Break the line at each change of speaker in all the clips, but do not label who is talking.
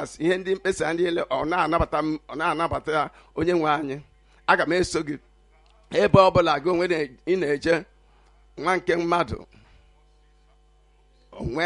asị ihe ndị mkpesa ndị niile ọ na-anabata m ọ na-anabata ya onye nwe anyị aga m eso gị ebe ọ bụla gị onwe na- ị na-eje nwa nke mmadụ onwe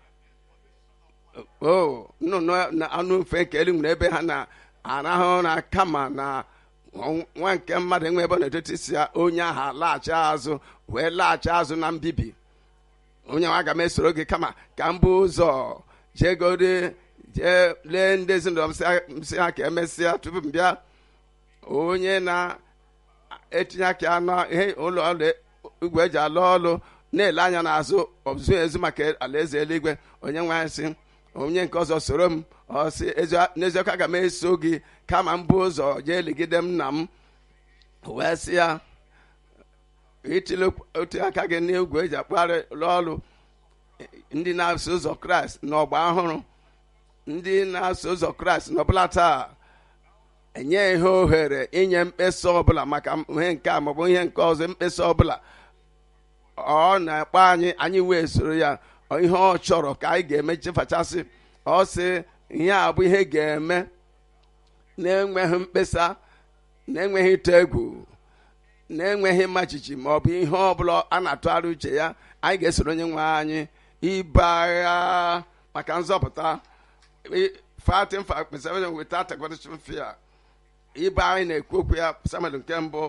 o nnụnụ na anụ mfe nke elu nwere ebe ha na-arahụ ụra kama na nwa nke mmadụ enwe ebe ọ na-edote isi ya onye ahụ laghachi azụ wee laghachi azụ na mbibi onye nwe aga m esoro gị kama ka m bụ ụzọ jegode jee lee ndị ezinụlọ m sị ha- m sị ha ka emesịa tupu m bịa onye na-etinye aka na ihe ụlọ ọrụ igwe eji alụ ọrụ na-ele anya n'azụ ọzụ ezu maka alaeze eluigwe onye nwe anyị sị onye nke ọzọ soro m ọ sị "Ezi- n'eziokwu aga m eso gị kama m bụ ụzọ jee ligide m nna m wee sị ya itili otu aka gị n'igwe eji akpagharị ụlọ ọrụ ndị na-eso ụzọ kraịst n'ọgba ọhụrụ ndị na-eso ụzọ kraịst n'ọbụla taa enye ihe ohere inye mkpesa ọbụla maka ihe nke a maọbụ ihe nke ọzọ mkpesa ọbụla ọ na-akpọ anyị anyị wee soro ya ọ ihe ọ chọrọ ka anyị ga-eme chefachasị ọ sị ihe a bụ ihe ga-eme na-enweghị mkpesa na-enweghị ịtụ egwu na-enweghị mmachichi ma ọ bụ ihe ọbụla a na-atụgharị uche ya anyị ga-esoro onye nwe anyị ibe agha maka nzọpụta fighting for preservation without acquisition fear ibe anyị na-ekwu okwu ya samuel nke mbụ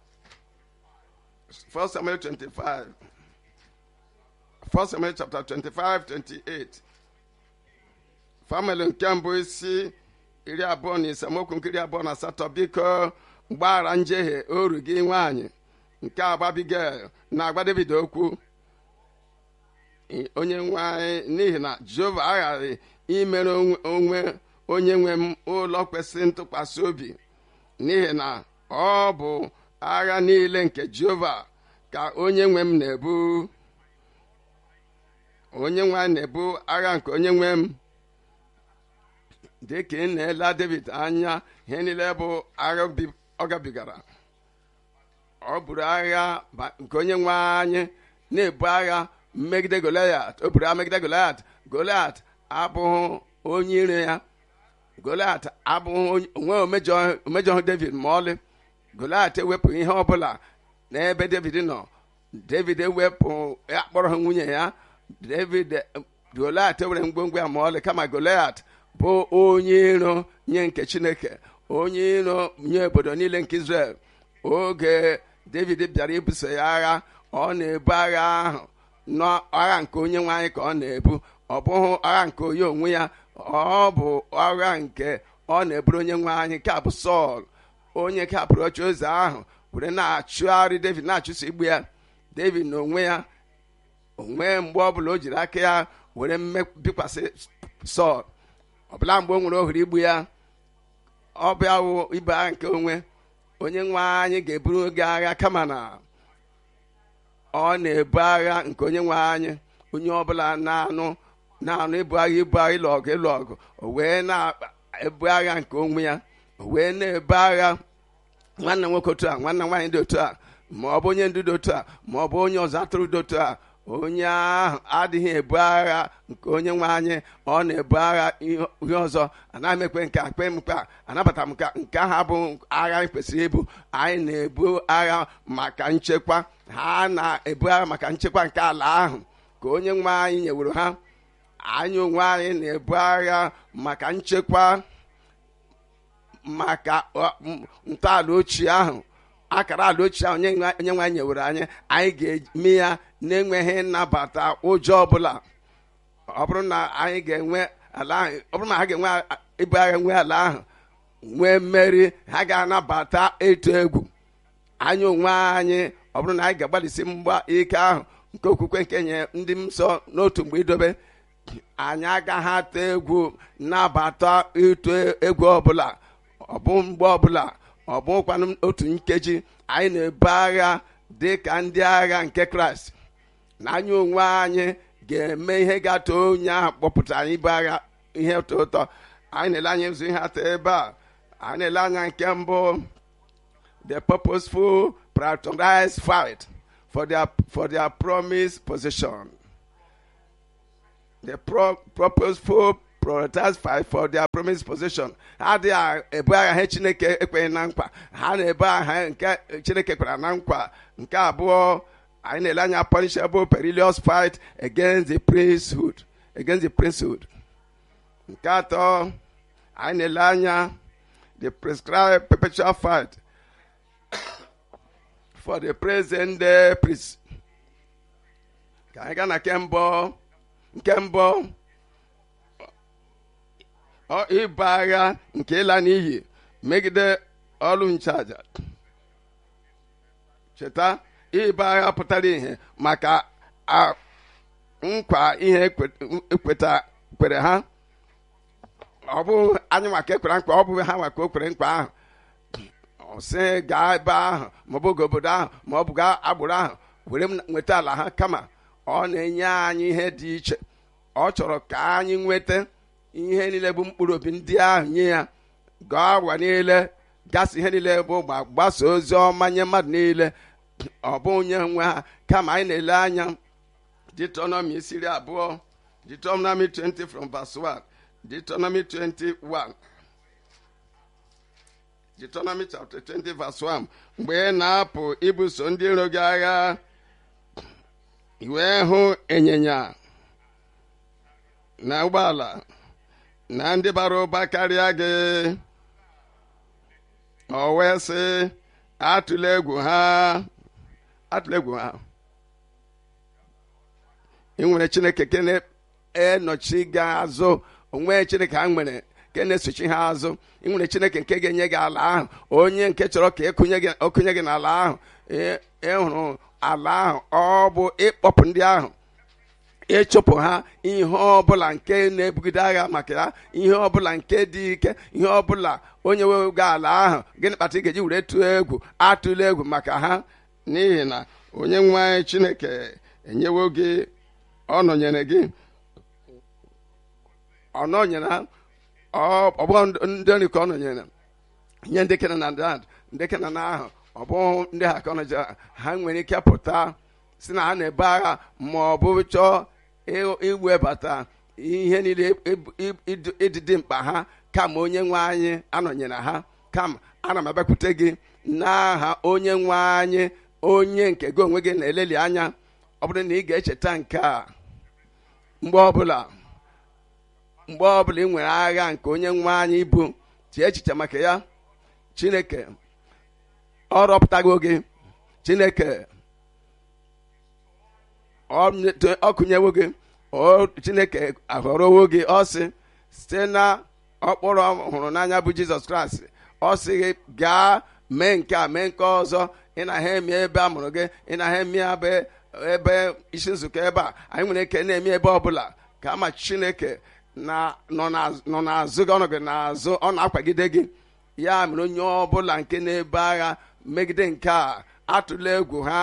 1 samuel 25 1 samuel chapter 25 28 famili nke mbụ isi iri abụọ na ise amaokwu nke iri abụọ na asatọ biko mgbaghara njehie oru gị nwaanyị nke agbabigel na-agba david okwu onye nwe anyị n'ihi na jehova aghaghị imere onwe- onwe onye nwe m ụlọ kwesịrị ntụkwasị obi n'ihi na ọ bụ agha niile nke jehova ka onye nwe m na-ebu onye nwe anyị na-ebu agha nke onye nwe m dịka ị na-ele david anya ihe niile bụ agha bi- ọ gabigara ọ bụrụ agha ba- nke onye nwe anyị na-ebu agha megide goliat o buru agha megide goliat goliat abụghị onye ire ya goliat abụghị onye- onwe omejọ- omejọghị david ma ọlị goliat ewepụ ihe ọbụla n'ebe david nọ david ewepụ akpọrọ ha nwunye ya david goliat were ngwongwo ya ma ọlị kama goliat bụ onye iro nye nke chineke onye iro nye obodo niile nke israel oge david bịara ibuso ya agha ọ na-ebu agha ahụ n'agha nke onye nwe anyị ka ọ na-ebu ọ bụghị agha nke onye onwe ya ọ bụ agha nke ọ na-eburu onye nwe anyị ka bụ sọl onye ka pụrụ oche ụzọ ahụ were na-achụgharị david na-achụso igbu ya david na onwe ya onwe mgbe ọbụla o jiri aka ya were mme- bikwasị sọl ọbụla mgbe o nwere ohere igbu ya ọ bịa wụ ibe agha nke onwe onye nwe anyị ga-eburu oge agha kama na ọ na-ebu agha nke onye nwe anyị onye ọbụla na-anụ na-anụ ibu agha ibu agha ịlụ ọgụ ịlụ ọgụ o wee na-ebu agha nke onwe ya o wee na-ebu agha nwanne nwoke otu a nwanne nwaanyị dị otu a ma ọ bụ onye ndu dị otu a ma ọ bụ onye ọzọ atụrụ dị otu a onye ahụ adịghị ebu agha nke onye nwe anyị ọ na-ebu agha ihe ihe ọzọ anaghị m ekwe nke a kpe m mkpa anabata m ka nke ahụ abụ agha anyị kwesịrị ibu anyị na-ebu agha maka nchekwa ha na-ebu agha maka nchekwa nke ala ahụ ka onye nwe anyị nyewuru ha anyị onwe anyị na-ebu agha maka nchekwa maka ọ, m- ntọala ochie ahụ akara ala ochie ahụ onye nwe onye nwe anyị nyewere anyị anyị ga-eme ya na-enweghị nnabata ụjọ ọbụla ọ bụrụ na anyị ga-enwe ala ahụ ọ bụrụ na ha ga-enwe a- ibu agha nwe ala ahụ nwee mmeri ha ga-anabata etu egwu anyị onwe anyị ọ bụrụ na anyị ga-agbalịsi mgba ike ahụ nke okwukwe nke nye ndị nsọ n'otu mgbe idobe anyị agaghị atụ egwu nabata ịtụ egwu ọbụla ọ bụ mgbe ọbụla ọ bụkwanụ otu nkeji anyị na-ebu agha dị ka ndị agha nke kraịst na anyị onwe anyị ga-eme ihe ga-atọ onye ahụ kpọpụtara anyị ibu agha ihe ụtọ ụtọ anyị na-ele anya ụzọ ihe atọ ebe a anyị na-ele anya nke mbụ the purposeful prioritized fight for their for their promised position the pro- purposeful prioritize fight for their promised position ha adịghị ebu agha ha chineke ekweghị na nkwa ha na-ebu agha nke chineke kwara na nkwa nke abụọ anyị na-ele anya punishable perilous fight against the priesthood against the priesthood nke atọ anyị na-ele anya the prescribed perpetual fight for the present day priest ka anyị gaa na nke mbụ nke mbụ ọ ịba agha nke ịla n'iyi megide ọrụ nchaja cheta ịba agha pụtara ihe maka a- nkwa ihe ekwe- ekweta kwere ha ọ bụ anyị maka ekwere nkwa ọ bụ ha maka o kwere nkwa ahụ ọ sị gaa ebe ahụ maọbụ oge obodo ahụ ma ọ bụ gaa agbụrụ ahụ were m nweta ala ha kama ọ na-enye anyị ihe dị iche ọ chọrọ ka anyị nweta ihe niile bụ mkpụrụ obi ndị ahụ nye ya gaa ụwa niile gasị ihe niile bụ ma gbasa ozi ọma nye mmadụ niile ọ bụ onye nwe ha kama anyị na-ele anya Deuteronomy isi iri abụọ Deuteronomy 20 from verse 1 Deuteronomy 21 Deuteronomy chapter 20 verse 1 mgbe ị na-apụ ibuso ndị iro gị agha i wee hụ ịnyịnya na ụgbọala na ndị bara ụba karịa gị o wee sị atụla egwu ha atụla egwu ha ị nwere chineke ke na-enọchi gị azụ onwe chineke ha nwere nke na-esochi ha azụ ị nwere chineke nke ga-enye gị ala ahụ onye nke chọrọ ka ịkụnye gị ọkụnye gị n'ala ahụ ị- ịhụrụ ala ahụ ọ bụ ịkpọpụ ndị ahụ ịchụpụ ha ihe ọbụla nke na-ebugide agha maka ya ihe ọbụla nke dị ike ihe ọbụla onye wewego ala ahụ gịnị kpata ị ga-eji were tụọ egwu atụla egwu maka ha n'ihi na onye nwe anyị chineke enyewo gị ọ nọnyere gị ọ nọnyere ha ọ ọ bụghị ndị nri ka ọ nọnyere nye ndị kena na dad ndị kena na ahụ ọ bụ ndị ha ka ọ nọjere ha nwere ike pụta si na ha na-ebu agha ma ọ bụ chọọ ị- iwebata ihe niile ib- ib- ịdị ịdị mkpa ha kama onye nwe anyị anọnyere ha kama ana m abịakwute gị n'aha onye nwe anyị onye nke gị onwe gị na-eleli anya ọ bụrụ na ị ga-echeta nke a mgbe ọbụla mgbe ọbụla ị nwere agha nke onye nwe anyị ibu tie echiche maka ya chineke ọ rọpụtago gị chineke ọ ọ kụnyewo gị o chineke ahọrọwo gị ọ sị site na ọkpụrụ ọ hụrụ n'anya bụ jizọs kraịst ọ sị gị gaa mee nke a mee nke ọzọ ị na ha eme ebe a mụrụ gị ị na ha eme ebe ebe isi nzukọ ebe a anyị nwere ike na-eme ebe ọbụla ka ama chineke na nọ n'az- nọ n'azụ gị ọnọ gị n'azụ ọ na-akwagide gị ya mere onye ọbụla nke na-ebe agha megide nke a atụla egwu ha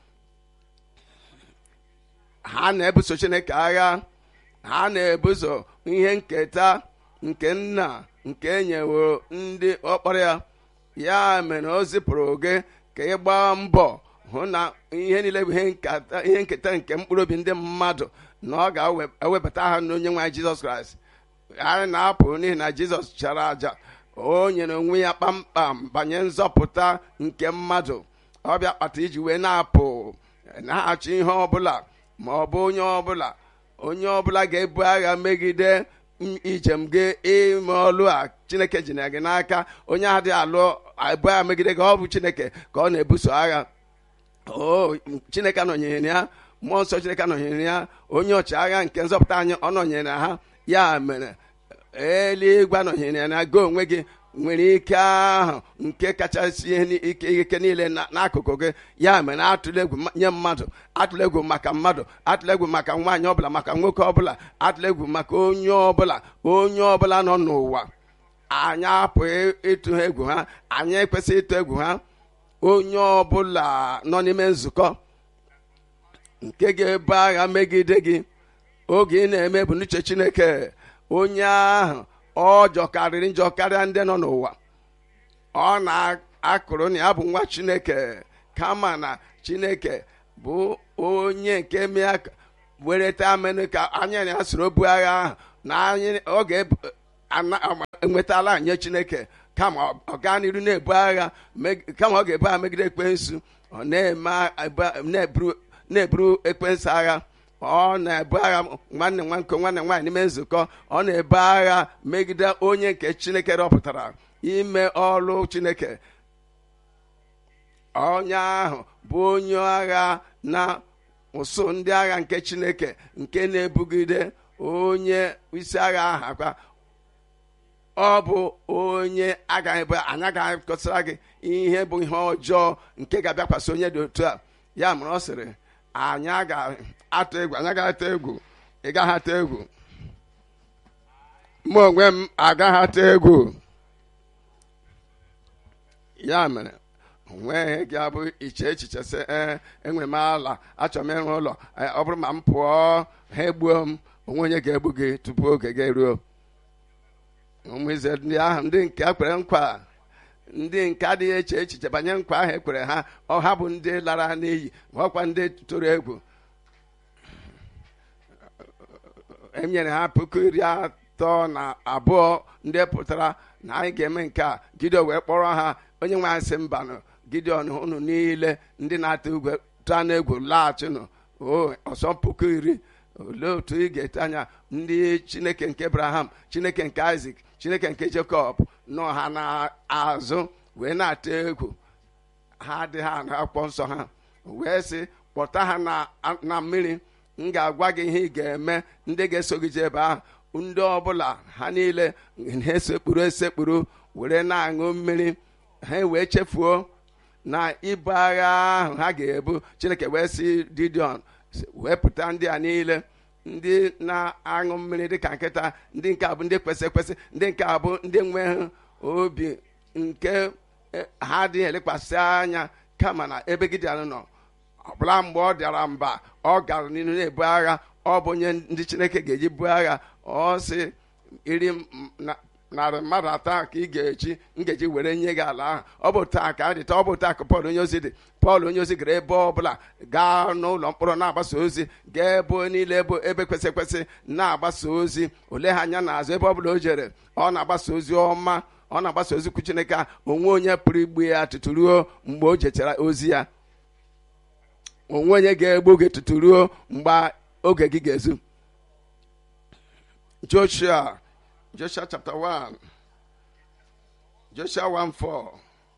ha na-ebuso chineke agha ha na-ebuso ihe nketa nke nna nke enyeworo ndị ọkpara ya ya mere o zipụrụ gị ka ị gbaa mbọ hụ na ihe niile bụ ihe nketa ihe nketa nke mkpụrụ obi ndị mmadụ na ọ ga-ewebata ha n'onye nwe anyị jizọs kraịst anyị na-apụ n'ihi na jizọs chara aja o nyere onwe ya kpamkpam banye nzọpụta nke mmadụ ọbịa kpata iji wee na-apụ na-achọ ihe ọbụla ma ọ bụ onye ọbụla onye ọbụla ga-ebu agha megide m- ijem gị ime ọlụ a chineke ji na gị n'aka onye adịghị alụ ebu agha megide gị ọ bụ chineke ka ọ na-ebuso agha o chineke anọnyere ya mmụọ nsọ chineke anọnyere ya onye ọchịagha nke nzọpụta anyị ọ nọnyere ha ya mere eluigwe anọnyere ya na gị onwe gị nwere ike ahụ nke kachasị ihe ni- ike ike niile na- n'akụkụ gị ya mere atụla egwu ma- nye mmadụ atụla egwu maka mmadụ atụla egwu maka nwaanyị ọbụla maka nwoke ọbụla atụla egwu maka onye ọbụla onye ọbụla nọ n'ụwa anyị apụghị ịtụ ha egwu ha anyị ekwesịghị ịtụ egwu ha onye ọbụla nọ n'ime nzukọ nke ga-ebu agha megide gị oge ị na-eme bụ n'uche chineke onye ahụ ọ jọkarịrị njọ karịa ndị nọ n'ụwa ọ na-akụrụ na ya bụ nwa chineke kama na chineke bụ onye nke mee wereta amenụ ka anya na ya soro bu agha ahụ na anyị ọ ga-enwetala nye chineke kama ọ gaa n'iru na-ebu agha kama ọ ga-ebu agha megide ekwensu ọ na-eburu ekwensu agha ọ na-ebu agha nwanne nwanke nwanne nwaanyị n'ime nzukọ ọ na-ebu agha megide onye nke chineke rọpụtara ime ọrụ chineke onye ahụ bụ onye agha na ụsụ ndị agha nke chineke nke na-ebugide onye isi agha ahụ akwa ọ bụ onye agaghị bụ anyị agaghị kọsara gị ihe bụ ihe ọjọọ nke ga-abịakwasị onye dị otu a ya mere ọ sịrị anyị ga-atụ egwu anyị agaghị atụ egwu ị gaghị atụ egwu mụ onwe m agaghị atụ egwu ya mere onweghị gị abụ iche echiche sị ee enwere m ala achọrọ m ịrụ ụlọ ọ bụrụ ma m pụọ ha egbuo m onwe onye ga-egbu gị tupu oge gị eruo ụmụ ize ndị ahụ ndị nke kwere nkwa ndị nke adịghị eche echiche banyere nkwa ahụ ekwere ha ọ ha bụ ndị lara n'iyi ọkwa ndị tụrụ egwu enyere ha puku iri atọ na abụọ ndị pụtara na anyị ga-eme nke a gideon wee kpọrọ ha onye nwe anyị sị mbanụ gideon unu niile ndị na-atụ egwu tụọ n'egwu laghachinụ o ọsọ puku iri olee otu ị ga-ete anya ndị chineke nke abraham chineke nke isak chineke nke jacob nọ ha n'azụ wee na-atụ egwu ha adịghị anụ akwụkwọ nsọ ha wee sị kpọta ha na mmiri m ga-agwa gị ihe ị ga-eme ndị ga-eso gị jee ebe ahụ ndị ọbụla ha niile na-esekpuru esekpuru were na-aṅụ mmiri ha wee chefuo na ibu agha ahụ ha ga-ebu chineke wee sị didion wepụta ndị a niile ndị na-aṅụ mmiri dịka nkịta ndị nke abụ ndị kwesị ekwesị ndị nke abụ ndị nweghị obi nke ha adịghị elekwasị anya kama na ebe gideon nọ ọbụla mgbe ọ dịara mba ọ gara n'ihu na-ebu agha ọ bụ onye ndị chineke ga-eji buo agha ọ sị iri narị mmadụ atọ ka ị ga-eji m ga-eji were nye gị ala ahụ ọ bụ taa ka dị taa ọ bụ taa ka pọl onye ozi dị pọl onye ozi gara ebe ọbụla gaa n'ụlọ mkpọrọ na-agbasa ozi gaa ebe niile ebe ebe kwesị ekwesị na-agbasa ozi ole ha anya n'azụ ebe ọbụla o jere ọ na-agbasa ozi ọma ọ na-agbasa ozi kwu chineke onwe onye pụrụ igbu ya tutu ruo mgbe o jechara ozi ya onwe onye ga-egbu gị tutu ruo mgbe oge gị ga-ezu joshua joshua chapter 1 joshua 1 4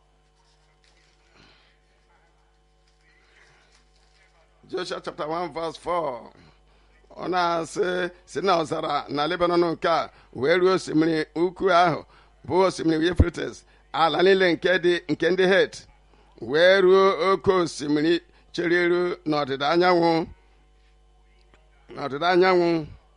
joshua chapter 1 verse 4 ọ na-asị si na ọzara na lebanon nke a wee ruo osimiri ukwu ahụ bụ osimiri euphrates ala niile nke dị nke ndị het wee ruo oke osimiri chere eru n'ọdịda anyanwụ n'ọdịda anyanwụ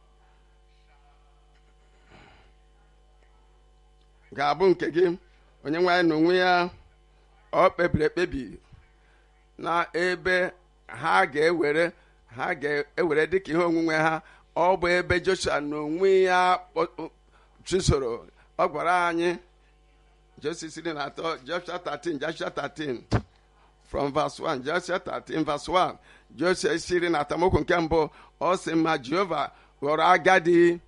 ga-abụ nke gị onye nwaanyị na onwe ya ọ kpebiri ekpebi na ebe ha ga-ewere ha ga-ewere dịka ihe onwunwe ha ọ bụ ebe joshua na onwe ya chụsoro ọ gwara anyị joshua siri na atọ joshua 13 joshua 13 from verse 1 joshua 13 verse 1 joshua siri na atamokwu nke mbụ ọ sị ma jehova ghọrọ agadi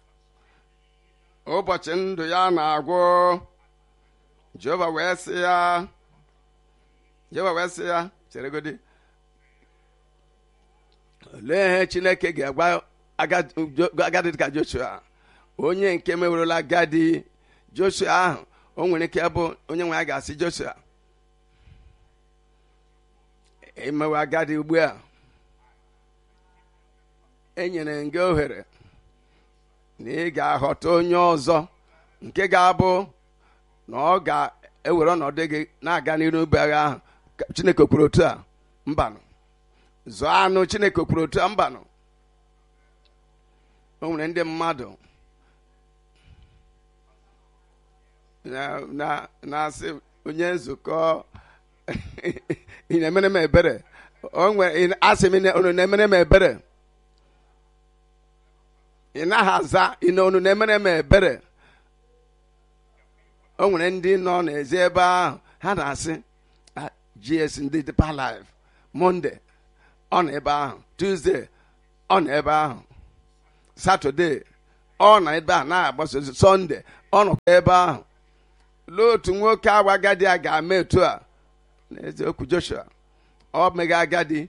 ụbọchị ndụ ya na-agwụ jehova wee sị ya jehova wee sị ya cheregodi olee ihe chineke ga-agwa agadi dịka joshua onye nke mewerela agadi joshua ahụ o nwere ike bụ onye nwe ya ga-asị joshua emewe agadi ugbu a enyere m gị ohere na ị ga-aghọta onye ọzọ nke ga-abụ na ọ ga-ewere ọnọdụ gị na-aga n'iru ube agha ahụ chineke kwuru otu a mbanụ zụọ anụ chineke kwuru otu a mbanụ o nwere ndị mmadụ na-asị onye nzukọ ị na-emere m ebere o nwere asị m unu na-emere m ebere ị naghị aza ị unu na-emere m ebere o nwere ndị nọ n'ezi ebe ahụ ha na-asị gs ndị Deeper Life monde ọ nọ ebe ahụ Tuesday ọ nọ ebe ahụ Saturday ọ na ebe a na-agbasa ozi sọnde ọ nọkwa ebe ahụ lee otu nwoke awa agadi a ga-ama etu a n'eziokwu joshua ọ mega agadi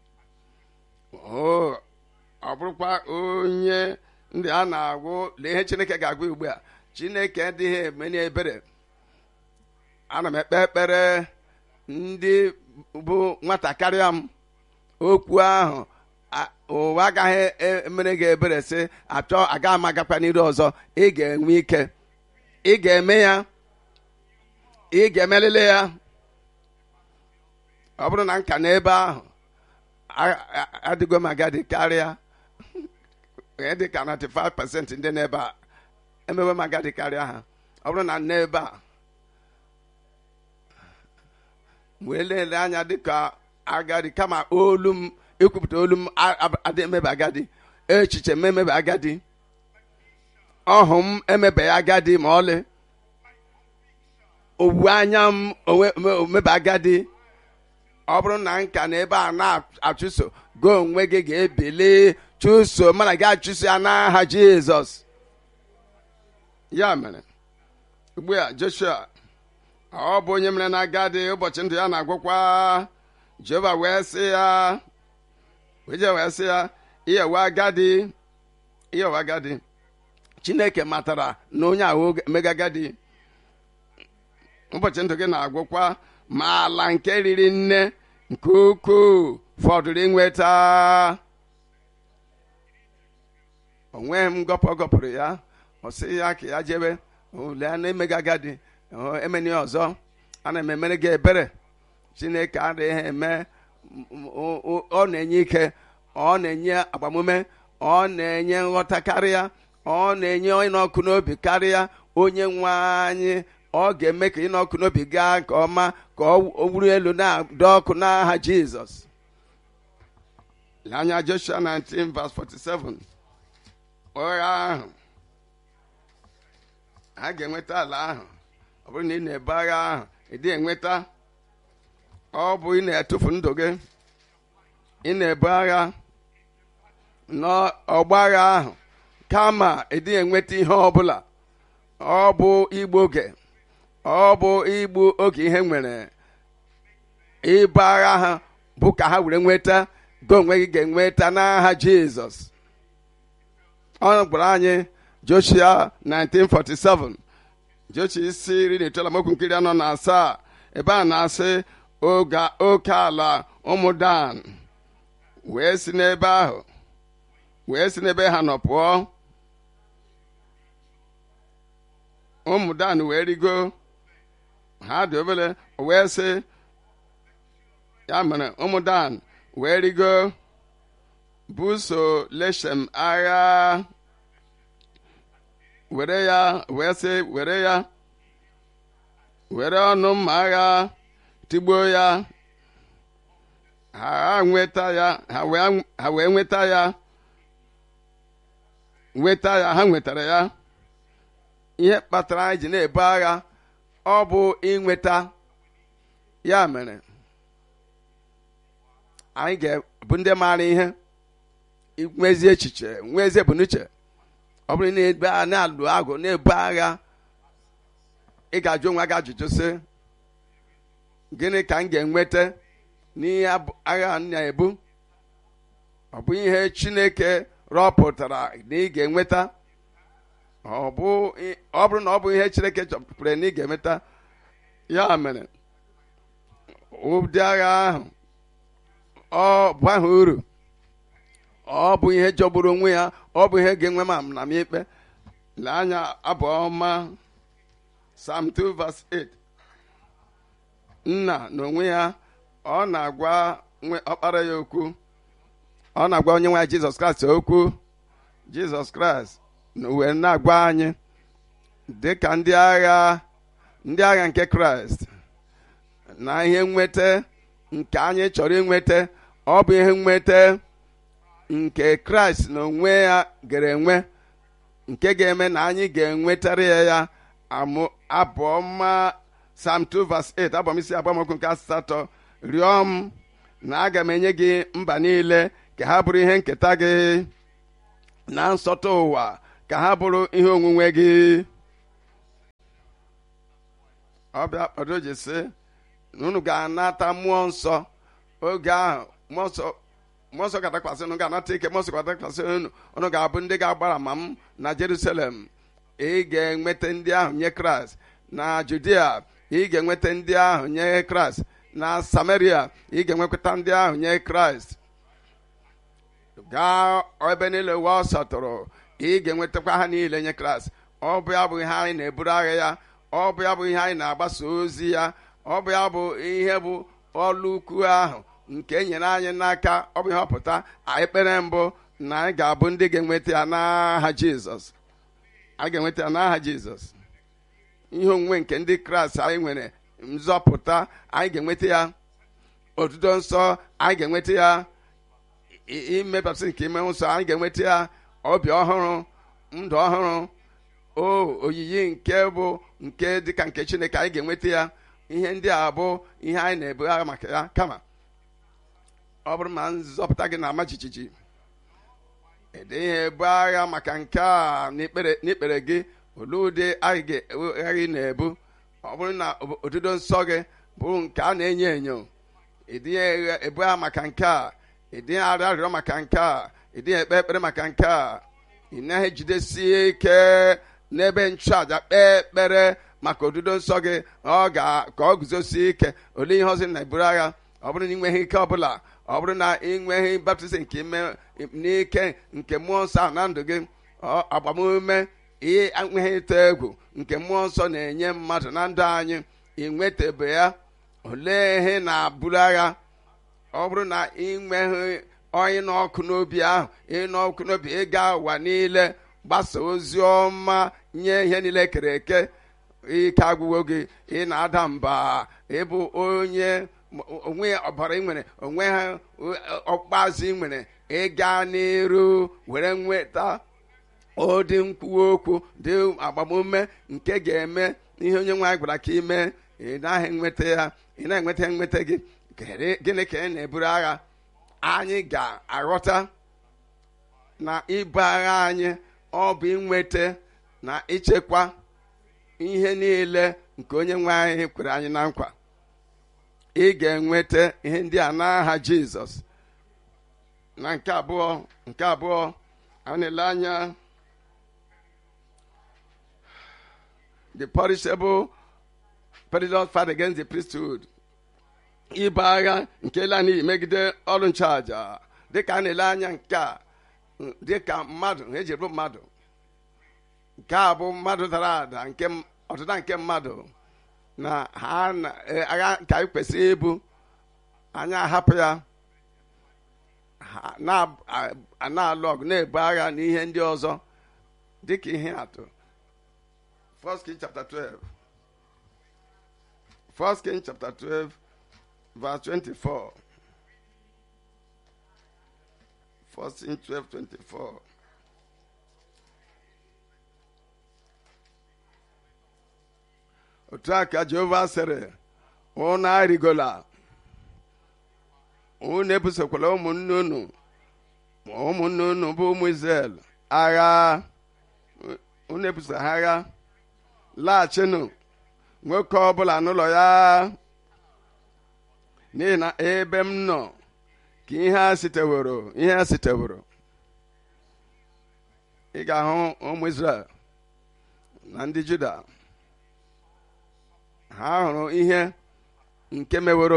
ọ bụrụkwa onye ndị a na-agwụ lee ihe chineke ga-agwa ugbu a chineke adịghị emenye ebere ana m ekpe ekpere ndị bụ nwata karịa m okwu ahụ ụwa agaghị emere gị ebere sị achọ aga m agakwa n'iru ọzọ ị ga-enwe ike ị ga-eme ya ị ga-emelele ya ọ bụrụ na nka n'ebe ahụ adịgo m agadi karịa dị ka 95% ndị n'ebe a emewe m agadi karịa ha ọ bụrụ na n'ebe a wee lelee anya dịka agadi kama olu m ikwupụta olu m adị emebe agadi echiche m emebe agadi ọhụ m emebeghị agadi ma ọlị owu anya m omebe agadi ọ bụrụ na nka na ebe a na-achụso gị onwe gị ga-ebili chụso mana gị achụso ya n'aha jizọs ya mere ugbu a joshua ọ bụ onye mere na agadi ụbọchị ndụ ya na-agwụkwa jehova wee sị ya wee wee sị ya iyewe agadi iyewe agadi chineke matara na onye ahụ mega agadi ụbọchị ndụ gị na-agwụkwa ma ala nke riri nne nke ukwuu fọdụrụ inweta onweghị m gọpụ gọpụrụ ya ọ sị ya ka ya jebe ole a na-emega agadi emeni ọzọ ana m emere gị ebere chineke adịghị eme ọ na-enye ike ọ na-enye agbamume ọ na-enye nghọta karịa ọ na-enye ịnọkụ n'obi karịa onye nwe anyị ọ ga-eme ka ịnọkụ n'obi gaa nke ọma ka ọ wuru elu na-adọ ọkụ n'aha jizọs anya joshua 19 verse 47 ụgha ahụ ha ga-enweta ala ahụ ọ bụrụ na ị na-ebu agha ahụ ị dịghị enweta ọ bụ ị na-etufu ndụ gị ị na-ebu agha n'ọgba agha ahụ kama ị dịghị enweta ihe ọbụla ọ bụ igbu oge ọ bụ igbu oge ihe nwere ịbụ agha ha bụ ka ha were nweta gị onwe gị ga-enweta n'aha jizọs ọ gwara anyị joshua 1947 joshua isi iri na itoolu amaokwu nkiri anọ na asaa ebe a na-asị oke ala ụmụ dan wee si n'ebe ahụ wee si n'ebe ha nọ pụọ ụmụ dan wee rigo ha dị obere wee sị ya mere ụmụ dan wee rigo buso leshem agha were ya wee sị were ya were ọnụ mma agha tigbuo ya ha nweta ya ha wee nweta ya nweta ya ha nwetara ya ihe kpatara anyị ji na-ebu agha ọ bụ inweta ya mere anyị ga-bụ ndị maara ihe nwezi echiche nwezi ebumnuche ọ bụrụ na-ebe a na-alụ agụ na-ebu agha ị ga-ajụ onwe gị ajụjụ sị gịnị ka m ga-enweta n'ihe agha m na-ebu ọ bụ ihe chineke rọpụtara na ị ga-enweta ọ bụrụ na ọ bụ ihe chineke chọpụtara na ị ga-enweta ya mere ụdị agha ahụ ọ bụ ahụ uru ọ bụ ihe jọgburu onwe ya ọ bụ ihe ga-enwe ma na m ikpe lee anya abụ ọma Psalm 2 verse 8 nna n'onwe ya ọ na-agwa ọkpara ya okwu ọ na-agwa onye nwe ya Jizọs Kraịst okwu Jizọs Kraịst wee na-agwa anyị dị ka ndị agha ndị agha nke Kraịst na ihe nweta nke anyị chọrọ inweta ọ bụ ihe nweta nke kraịst na onwe ya gara enwe nke ga-eme na anyị ga-enwetara ya ya abụọma Psalm 2 verse 8 abọmisi agbamokwu nke asatọ rịọ m na aga m enye gị mba niile ka ha bụrụ ihe nketa gị na nsọtụ ụwa ka ka ha bụrụ ihe onwunwe gị ọbịa kpado ji sị na unu ga-anata mmụọ nsọ oge ahụ mmụọ nsọ mmụọ nsọ ga-adakwasị unu ga-anata ike mmụọ nsọ ga-adakwasị unu unu ga-abụ ndị ga-agbara ma m na Jerusalem ị ga-enweta ndị ahụ nye Kraịst na Judia ị ga-enweta ndị ahụ nye Kraịst na Samaria ị ga-enwekwata ndị ahụ nye Kraịst gaa ebe niile ụwa ọsọ tụrụ ị ga-enwetakwa ha niile nye Kraịst ọ bụ ya bụ ihe anyị na-eburu agha ya ọ bụ ya bụ ihe anyị na-agbasa ozi ya ọ bụ ya bụ ihe bụ ọlụ ukwu ahụ nke e nyere anyị n'aka ọ bụ ihe ọpụta ekpere mbụ na anyị ga-abụ ndị ga-enweta ya n'aha Jizọs a ga-enweta ya n'aha Jizọs ihe onwunwe nke ndị Kraịst anyị nwere nzọpụta anyị ga-enweta ya otuto nsọ anyị ga-enweta ya imepụsị nke ime nsọ anyị ga-enweta ya obi ọhụrụ ndụ ọhụrụ o oyiyi nke bụ nke dịka nke Chineke anyị ga-enweta ya ihe ndị a bụ ihe anyị na-ebu agha maka ya kama ọ bụrụ ma nzọpụta gị na-ama jijiji ịdịghị ebu agha maka nke a n'ikpere gị olee ụdị agha gị na-ebu ọ bụrụ na otuto nsọ gị bụrụ nke a na-enyo enyo ịdịghị ebu agha maka nke a ịdịghị arịọ arịrịọ maka nke a ịdịghị ekpe ekpere maka nke a ị naghị ejidesie ike n'ebe nchụaja kpee ekpere maka odudo nsọ gị ọ ga ka ọ guzosie ike olee ihe ọzọ na-eburu agha ọ bụrụ na ị nweghị ike ọbụla ọ bụrụ na ị nweghị baptizim nke ime n'ike nke mmụọ nsọ ahụ na ndụ gị agbamume ihe enweghị ịta egwu nke mmụọ nsọ na-enye mmadụ na ndụ anyị ị nwetebe ya olee ihe na-aburu agha ọ bụrụ na ị nweghị onye n'ọkụ n'obi ahụ ịnụ ọkụ n'obi ịga ụwa niile gbasa ozi ọma nye ihe niile kere eke ike agwụwo gị ị na-ada mba ịbụ onye onwe ọbara ị nwere onwe ha ọkpazụ ị nwere ịga n'iru were nweta ụdị nkwuwa okwu dị agbamume nke ga-eme ihe onye nwaanyị gwara ka ime ị naghị enweta ya ị na-enweta nweta gị gịnị ka ị na-eburu agha anyị ga-aghọta na ibu agha anyị ọ bụ inweta na ichekwa ihe niile nke onye nwe anyị kwere anyị na nkwa ị ga-enweta ihe ndị a n'aha Jizọs na nke abụọ nke abụọ a na-ele anya the perishable perilous fight against the priesthood ibu agha nke la n'iyi megide ọrụ nchụaja dịka a na-ele anya nke a dịka mmadụ eji bụ mmadụ nke a bụ mmadụ dara ada nke ọdịda nke mmadụ na ha agha ka anyị kwesịrị ibu anyị ahapụ ya na-alụ ọgụ na-ebu agha na ihe ndị ọzọ dịka ihe atụ 1 King chapter 12 1 King chapter 12 verse 24 1 King 12 24 otu a ka Jehova sịrị unu arịgola unu ebusokwala ụmụnne unu ma ụmụnne unu bụ ụmụ Izrel agha unu ebuso ha agha laghachinụ nwoke ọbụla n'ụlọ ya n'ihi na ebe m nọ ka ihe a siteworo ihe a siteworo ị ga-ahụ ụmụ Izrel na ndị Juda ha hụrụ ihe nke meworo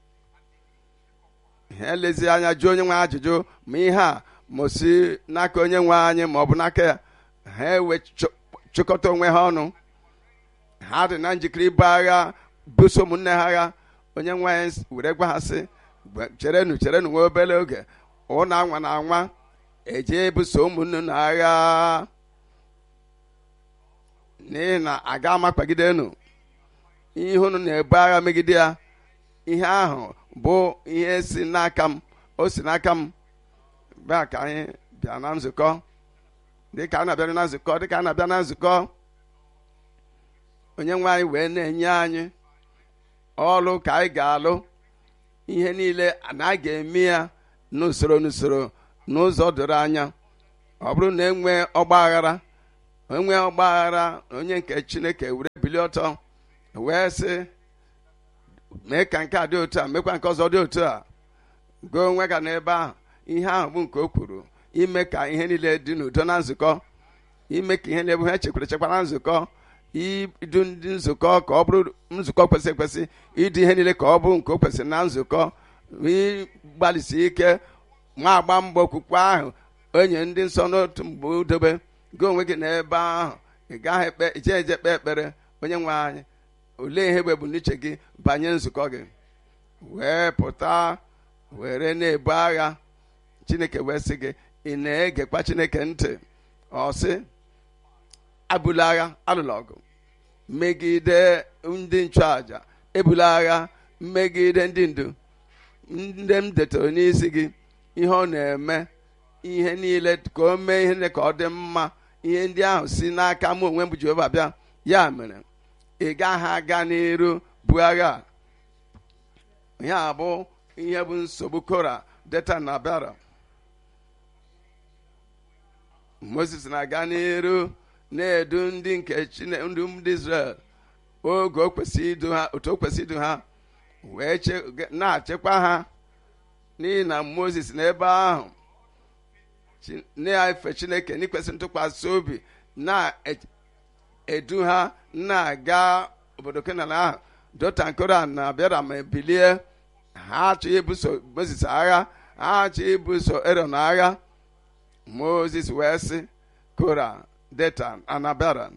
ha elezi anya jụọ onye nwe ajụjụ ma ihe a ma si n'aka onye nwe anyị ma ọ bụ n'aka ya ha ewe chịkọta onwe ha ọnụ ha dị na njikere ibu agha buso ụmụnne ha agha onye nwe anyị were gwa ha sị cherenụ cherenụ nwa obere oge ụna anwa na anwa eje ebuso ụmụnne na agha n'ihi na aga amakpagide enu ihe unu na-ebu agha megide ya ihe ahụ bụ ihe si n'aka m o si n'aka m bịa ka anyị bịa na nzukọ dịka a na-abịa na nzukọ dịka a na-abịa na nzukọ onye nwe anyị wee na-enye anyị ọlụ ka anyị ga-alụ ihe niile na a ga-eme ya n'usoro n'usoro n'ụzọ doro anya ọ bụrụ na enwe ọgba aghara onwe ọgbaghara onye nke chineke were bilie ọtọ wee sị mee ka nke a dị otu a mekwa nke ọzọ dị otu a gụọ onwe ga n'ebe ahụ ihe ahụ bụ nke o kwuru ime ka ihe niile dị n'udo na nzukọ ime ka ihe niile bụ ha echekwara echekwa na nzukọ idu ndị nzukọ ka ọ bụrụ nzukọ kwesịrị ekwesị ịdị ihe niile ka ọ bụ nke o kwesịrị na nzukọ ịgbalịsi ike nwa agba mbọ okwukwe ahụ onye ndị nsọ n'otu mgbe udobe gị onwe gị n'ebe ahụ ị gaghị ekpe ije eje kpee ekpere onye nwe anyị olee ihe bụ ebumnuche gị banye nzukọ gị wee pụta were na-ebu agha chineke wee sị gị ị na-egekwa chineke ntị ọ sị abụla agha alụla ọgụ megide ndị nchụaja ebula agha megide ndị ndu ndị m detara n'isi gị ihe ọ na-eme ihe niile ka o mee ihe niile ka ọ dị mma ihe ndị ahụ si n'aka m onwe m bụ Jehova bịa ya mere ị gaghị aga n'iru bụ agha ihe a bụ ihe bụ nsogbu kora deta na bịara moses na-aga n'iru na-edu ndị nke Chineke ndị ndị Israel oge o kwesịrị idu ha otu o kwesịrị idu ha wee na-achịkwa ha n'ihi na moses n'ebe ahụ na-efe chineke n'ikwesị ntụkwasị obi na-edu ha na-aga obodo kenan ahụ dotan koran na bịara ma bilie ha achọghị ibuso moses agha ha achọghị ibuso eron agha moses wee sị kora detan anabaran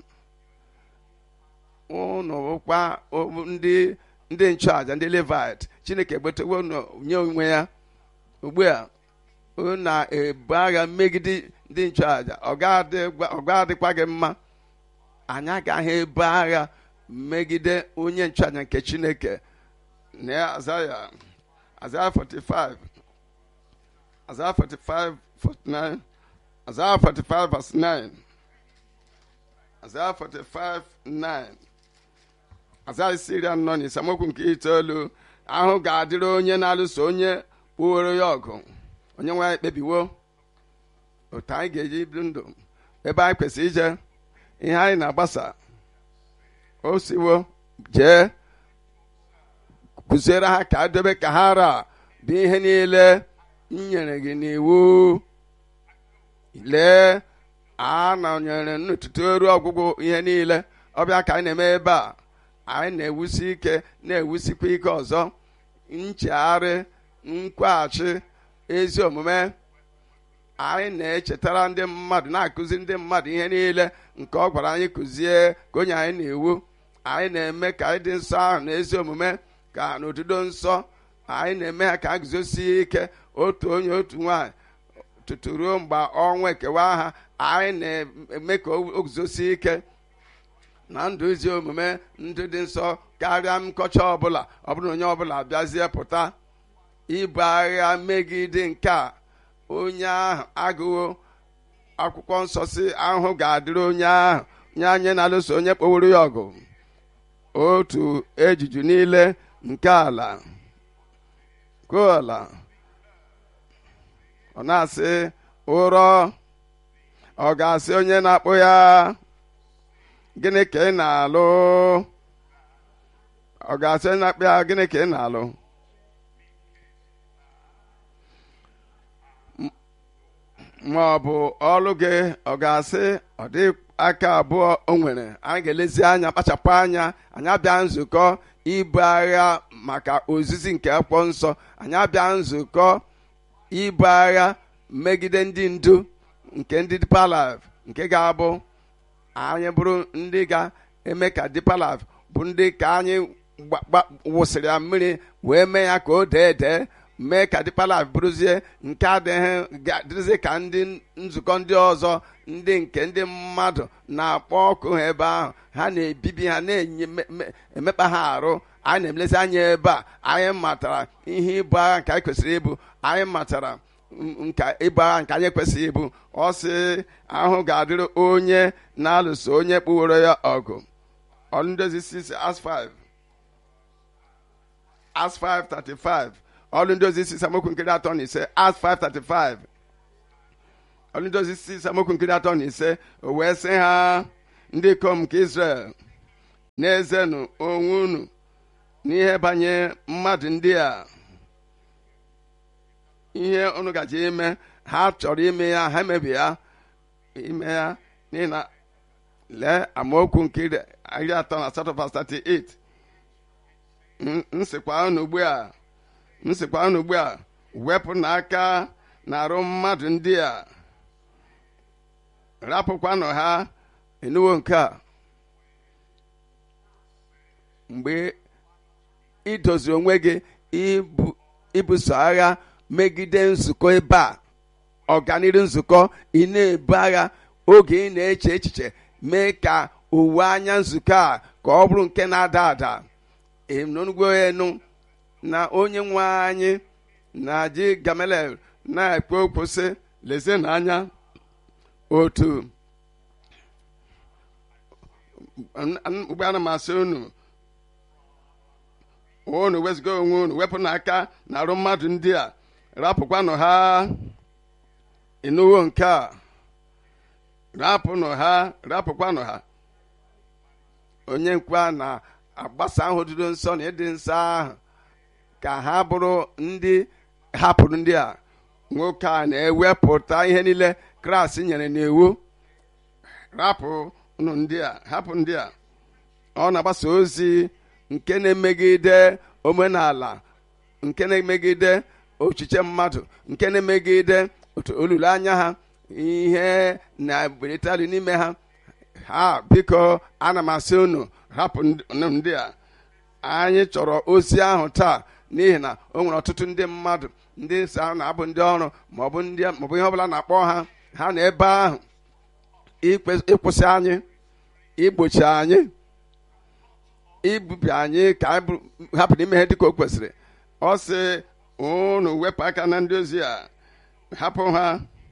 ụnụ bụkwa ndị ndị nchụaja ndị levit chineke gbetewo nye onwe ya ugbu a na-ebu agha megide ndị nchụaja ọ ga-adịkwa gị mma anyị agaghị ebu agha megide onye nchụaja nke chineke na azaya azaya 45 azaya 45 49 azaya 45 verse 9 azaya 45 9 azaya isi anọ na isamokwu nke itoolu ahụ ga-adịrị onye na-alụso onye kpụoro ya ọgụ onye nwe anyị kpebiwo otu anyị ga-eji ibi ndụ ebe anyị kwesịrị ije ihe anyị na-agbasa o siwo jee kụziere ha ka dobe ka ha ra bụ ihe niile m nyere gị n'iwu lee a nọnyere n'ụtụtụ eru ọgwụgwụ ihe niile ọbịa ka anyị na-eme ebe a anyị na-ewusi ike na-ewusikwa ike ọzọ nchegharị nkwaghachi ezi omume anyị na-echetara ndị mmadụ na-akụzi ndị mmadụ ihe niile nke ọ gwara anyị kụzie ka onye anyị na-ewu anyị na-eme ka anyị dị nsọ ahụ na ezi omume ka n'otudo nsọ anyị na-eme ha ka a guzosie ike otu onye otu nwaanyị tutu ruo mgbe ọnwa ekewa ha anyị na-eme ka o guzosie ike na ndụ ezi omume ndụ dị nsọ karịa nkọcha ọbụla ọ bụrụ na onye ọbụla bịazie pụta ibu agha megide nke a onye ahụ agụwo akwụkwọ nsọ si ahụhụ ga-adịrị onye ahụ nye anyị na-alụso onye kpoworo ya ọgụ otu ejiju niile nke ala koala ọ na-asị ụrọ ọ ga-asị onye na-akpụ ya gịnị ka ị na-alụ ọ ga-asị onye na-akpụ ya gịnị ka ị na-alụ ma ọ bụ ọlụ gị ọ ga-asị ọ dị aka abụọ o nwere anyị ga-elezi anya kpachapụ anya anyị abịa nzukọ ibu agha maka ozizi nke akwụkwọ nsọ anyị abịa nzukọ ibu agha megide ndị ndu nke ndị Deeper Life nke ga-abụ anyị bụrụ ndị ga-eme ka Deeper Life bụ ndị ka anyị wụsịrị ya mmiri wee mee ya ka o dee dee mee ka Deeper Life bụrụzie nke adịghị dịrịzie ka ndị nzukọ ndị ọzọ ndị nke ndị mmadụ na-akpọ ọkụ ha ebe ahụ ha na-ebibi ha na-emekpa ha arụ anyị na-emlezi anya ebe a anyị matara ihe ibu agha nke anyị kwesịrị ibu anyị matara nka ibu agha nke anyị kwesịrị ibu ọ sị ahụ ga-adịrị onye na-alụso onye kpụworo ya ọgụ ọlụndozi 6 as 5 as 535 ọlụ ndozi isi samokwu nkiri atọ na ise as 535 ọlụdozi si samokwu nkiri atọ na ise o wee sị ha ndị ikom nke Israel na-ezenụ onwe unu n'ihe banye mmadụ ndị a ihe unu gaji ime ha chọrọ ime ya ha emebi ya ime ya n'ihi na lee amaokwu nke iri atọ na asatọ pas 38 nsịkwa unu ugbu a nsịkwa unu ugbu a wepụ n'aka na-arụ mmadụ ndị a rapụkwanụ ha enuwo nke a mgbe idoziri onwe gị ibuso agha megide nzukọ ebe a ọganiru nzukọ ị na-ebu agha oge ị na-eche echiche mee ka uwe anya nzukọ a ka ọ bụrụ nke na-ada ada enugwo enu na onye nwe anyị na ji gamelel na-ekpe okwu sị lezie n'anya otu ugbo ana m asị unu unu wezụga onwe unu wepụ n'aka na arụ mmadụ ndị a rapụkwanụ ha ịnụwo nke a rapụnụ ha rapụkwanụ ha onye nkwa na-agbasa ahụ dịdo nsọ na ịdị nsọ ahụ ka ha bụrụ ndị hapụrụ ndị a nwoke a na-ewepụta ihe niile kraịst nyere n'iwu rapụ unu ndị a hapụ ndị a ọ na-agbasa ozi nke na-emegide omenala nke na-emegide ochiche mmadụ nke na-emegide otu olileanya ha ihe na-ebelitali n'ime ha ha biko ana m asị unu hapụ ndị a anyị chọrọ ozi ahụ taa n'ihi na o nwere ọtụtụ ndị mmadụ ndị nsọ ahụ na-abụ ndị ọrụ maọbụ ndị maọbụ ihe ọbụla na-akpọ ha ha na ebe ahụ ịkwụsị anyị igbochi anyị ibubi anyị ka anyị hapụrụ ime ihe dịka o kwesịrị ọ sị unu wepụ aka na ndị ozi a hapụ ha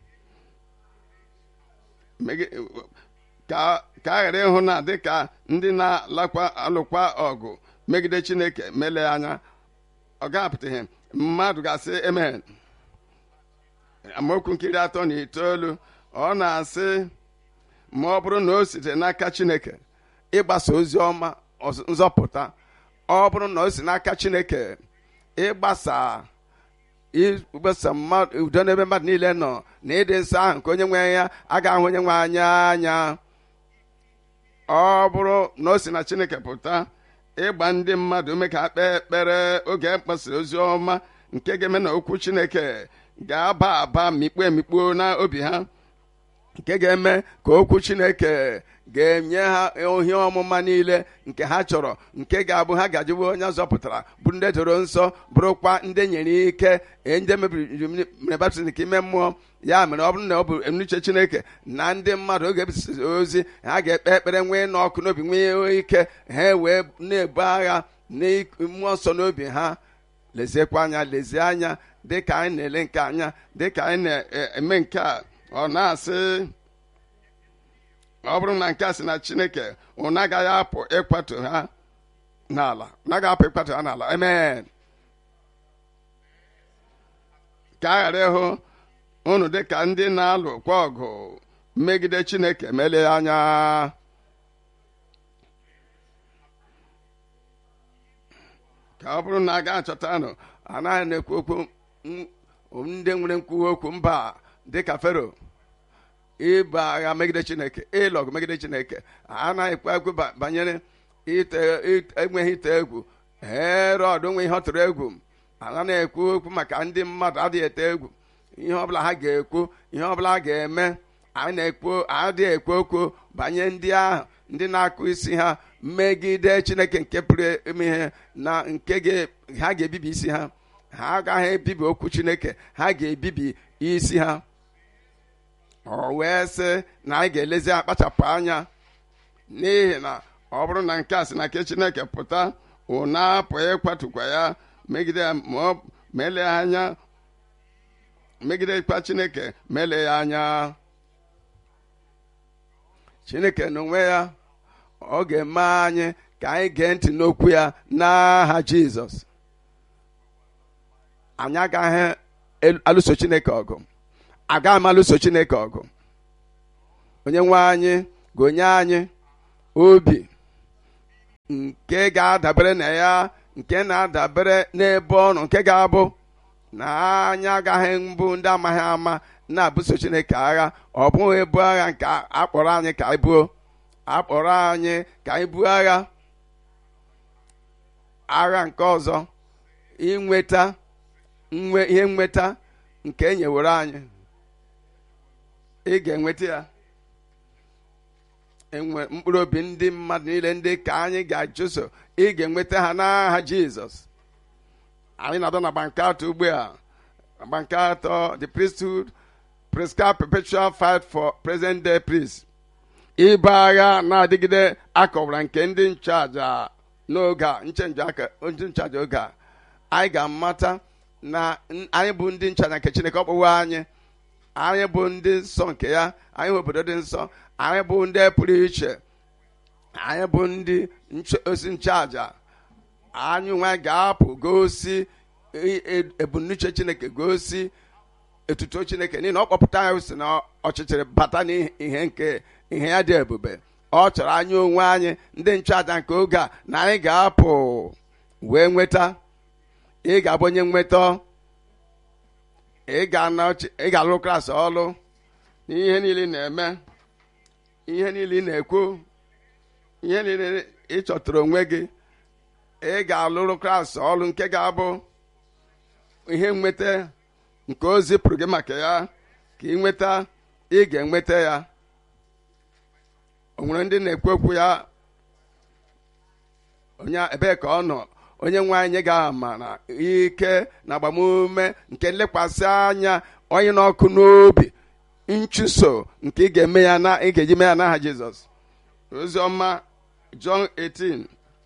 ka a ghara ịhụ na dịka ndị na-alakwa alụkwa ọgụ megide chineke mele anya ọ ga-apụtaghị mmadụ ga-asị emen amaokwu nkiri atọ na itoolu ọ na-asị ma ọ bụrụ na o site n'aka chineke ịgbasa ozi ọma nzọpụta ọ bụrụ na o si n'aka chineke ịgbasa igbasa udo n'ebe mmadụ niile nọ na ịdị nsọ ahụ nke onye nwe ya agaghị ahụ onye nwe anya anya ọ bụrụ na o si na chineke pụta ịgba ndị mmadụ ume ka kpee ekpere oge mkpasara ozi ọma nke ga-eme na okwu chineke ga-aba aba mikpuo emikpuo na obi ha nke ga-eme ka okwu chineke ga-enye ha ohi ọmụma niile nke ha chọrọ nke ga-abụ ha gajiwe onye zọpụtara bụ ndị doro nsọ bụrụkwa ndị nyere ike ndị mebiri mere baptizim nke ime mmụọ ya mere ọ bụrụ na ọ bụ enuche chineke na ndị mmadụ oge ebisiri ozi ha ga-ekpe ekpere nwee n'ọkụ n'obi nwee ike ha wee na-ebu agha na mmụọ nsọ n'obi ha leziekwa anya lezie anya dịka anyị na-ele nke anya dịka anyị na-eme nke a ọ na-asị ọ bụrụ na nke a sị na chineke ụnụ agaghị apụ ịkwatu ha n'ala naghị apụ ịkwatu ha n'ala amen ka a ghara ịhụ unu dịka ndị na-alụ kwa ọgụ megide chineke melie anya ka ọ bụrụ na a ga-achọtanụ anaghị na-ekwu okwu ndị nwere nkwuwa okwu mba dịka fero ịba agha megide chineke ịlụ ọgụ megide chineke anaghị ekwu ekwu banyere enweghị ite egwu herọd nwe ihe ọ tụrụ egwu anaghị ekwu okwu maka ndị mmadụ adịghị ete egwu ihe ọbụla ha ga-ekwu ihe ọbụla ha ga-eme anyị na-ekwu adịghị ekwu okwu banye ndị ahụ ndị na-akụ isi ha megide chineke nke pụrụ ime ihe na nke ha ga-ebibi isi ha ha agaghị ebibi okwu chineke ha ga-ebibi isi ha ọ wee sị na anyị ga-elezi akpachapụ anya n'ihi na ọ bụrụ na nke a sị na nke chineke pụta ụna apụ ịkwatukwa ya megide ya ma ele ya anya megidekwa chineke ma ele ya anya chineke n'onwe ya ọ ga-eme anyị ka anyị gee ntị n'okwu ya n'aha jizọs anyị agaghị alụso chineke ọgụ aga amalụso chineke ọgụ onye nwe anyị ga-onye anyị obi nke ga-adabere na ya nke na-adabere n'ebe ọnụ nke ga-abụ na anyị agaghị mbụ ndị amaghị ama na-abụso chineke agha ọ bụghị ebu agha nke akpọrọ anyị ka anyị buo akpọrọ anyị ka anyị buo agha agha nke ọzọ inweta nwe ihe nweta nke e nyewere anyị ị ga-enweta ya enwe mkpụrụ obi ndị mmadụ niile ndị ka anyị ga-achụso ị ga-enweta ha n'aha jizọs anyị na-abịa na bankat ugbu a bankat the priesthood prescribed perpetual fight for present day peace ịba agha na-adịgide akọwara nke ndị nchụaja n'oge a nchenji aka ndị nchụaja oge a anyị ga-amata na anyị bụ ndị nchụaja nke chineke ọkpụwe anyị anyị bụ ndị nsọ nke ya anyị bụ obodo dị nsọ anyị bụ ndị pụrụ iche anyị bụ ndị osi nchụaja anyị nwe ga-apụ gosi ebumnuche chineke gosi etuto chineke n'ihi na ọ kpọpụta anyị si na ọchịchịrị bata n'ihe nke ihe ya dị ebube ọ chọrọ anyị onwe anyị ndị nchụaja nke oge a na anyị ga-apụ wee nweta ị ga-abụ onye nweta ị ga-alụ klasị ọlụ n'ihe niile na-eme ihe niile ị na-ekwu ihe niile ị chọtara onwe gị ị ga-alụrụ klasị ọlụ nke ga-abụ ihe nweta nke o zipụrụ gị maka ya ka ị nweta ị ga-enweta ya o nwere ndị na-ekwu okwu ya onye ebee ka ọ nọ onye nwe anyị ga-ama na ike na agbamume nke nlekwasị anya onye n'ọkụ n'obi nchụso nke ị ga-eme ya na ị ga-eji mee ya n'aha Jizọs oziọma John 18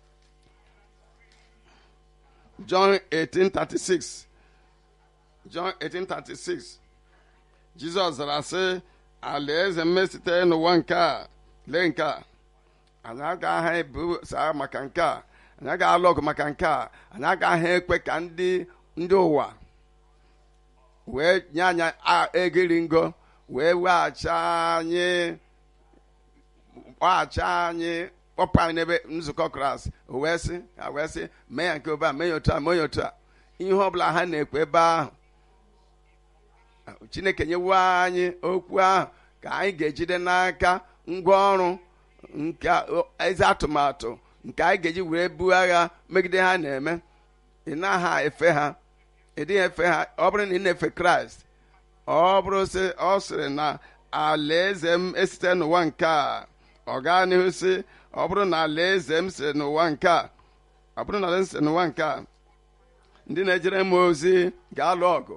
John 18:36 John 18:36 Jizọs zara sị alaeze m sitere n'ụwa nke a lee nke a anyị agaghị ebu saa maka nke a anyị agaghị alụ ọgụ maka nke a anyị agaghị ekwe ka ndị ndị ụwa wee nye anyị egiri ngo wee weghachi anyị kpọghachi anyị kpọpụ anyị n'ebe nzukọ kraịst wee sị ha wee sị mee ya nke obe a mee ya otu a mee ya otu a ihe ọbụla ha na-ekwe ebe ahụ chineke nyewo anyị okwu ahụ ka anyị ga-ejide n'aka ngwa ọrụ nke ezi atụmatụ nke anyị ga-eji were buo agha megide ha na-eme ị naghị efe ha ị dịghị efe ha ọ bụrụ na ị na-efe kraịst ọ bụrụ sị ọ sịrị na alaeze m esite n'ụwa nke a ọ gaa n'ihu sị ọ bụrụ na alaeze m si n'ụwa nke a ọ bụrụ na alaeze si n'ụwa nke a ndị na-ejere m ozi ga-alụ ọgụ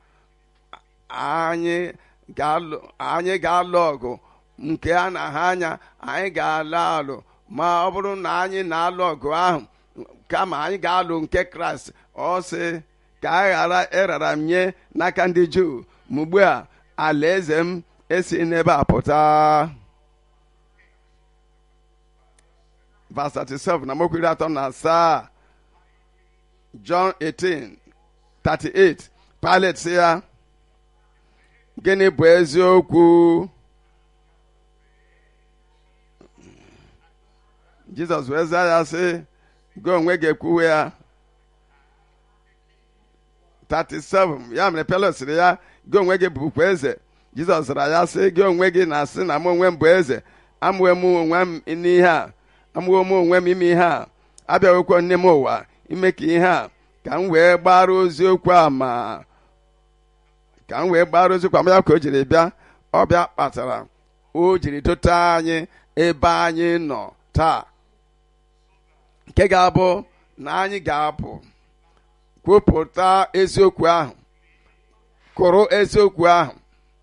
anyị ga-alụ ọgụ nke a na ha anya anyị ga-alụ alụ ma ọ bụrụ na anyị na-alụ ọgụ ahụ kama anyị ga-alụ nke kraịst ọ sị ka a ghara ịrara m nye n'aka ndị juu ma ugbu a alaeze m esi n'ebe a pụta verse 37 na mokwu iri atọ na asaa John 18 38 Pilate sị ya gịnị bụ eziokwu Jizọs wee zaa ya sị gị onwe ga-ekwuwe ya 37 ya mere Pilate sịrị ya gị onwe gị bụkwa eze Jizọs zara ya sị gị onwe gị na-asị na m onwe m bụ eze amụwe m onwe m n'ihe a amụwe m onwe m ime ihe a abịaghịkwa nne m ụwa ime ka ihe a ka m wee gbara oziokwu a ma ka m wee gbara oziokwu ama ya ka o jiri bịa ọbịa kpatara o jiri dote anyị ebe anyị nọ taa nke ga-abụ na anyị ga-apụ kwupụta eziokwu ahụ kụrụ eziokwu ahụ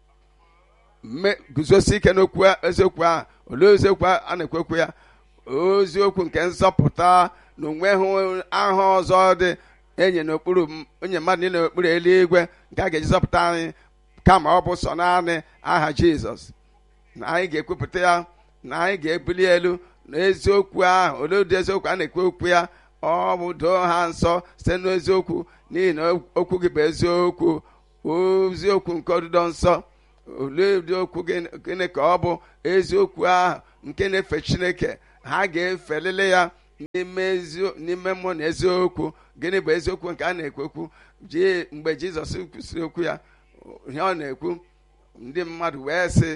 guzosi ike n'okwu eziokwu ahụ olee eziokwu a na-ekwekwu ya oziokwu nke nzọpụta na onweghị aha ọzọ dị enye n'okpuru onye mmadụ niile n'okpuru eluigwe nke a ga-eji zọpụta anyị kama ọ bụ sọ naanị aha jizọs na anyị ga-ekwupụta ya na anyị ga-ebuli elu na eziokwu ahụ olee ụdị eziokwu a na-ekwu okwu ya ọ bụ doo ha nsọ site n'eziokwu n'ihi na okwu gị bụ eziokwu oziokwu nke ọdụdọ nsọ olee ụdị okwu gịnị gịnị ka ọ bụ eziokwu ahụ nke na-efe chineke ha ga-efelele ya n'ime ezi- n'ime mmụọ na eziokwu gịnị bụ eziokwu nke a na-ekwekwu ji mgbe jizọs kwusịrị okwu ya ihe ọ na-ekwu ndị mmadụ wee sị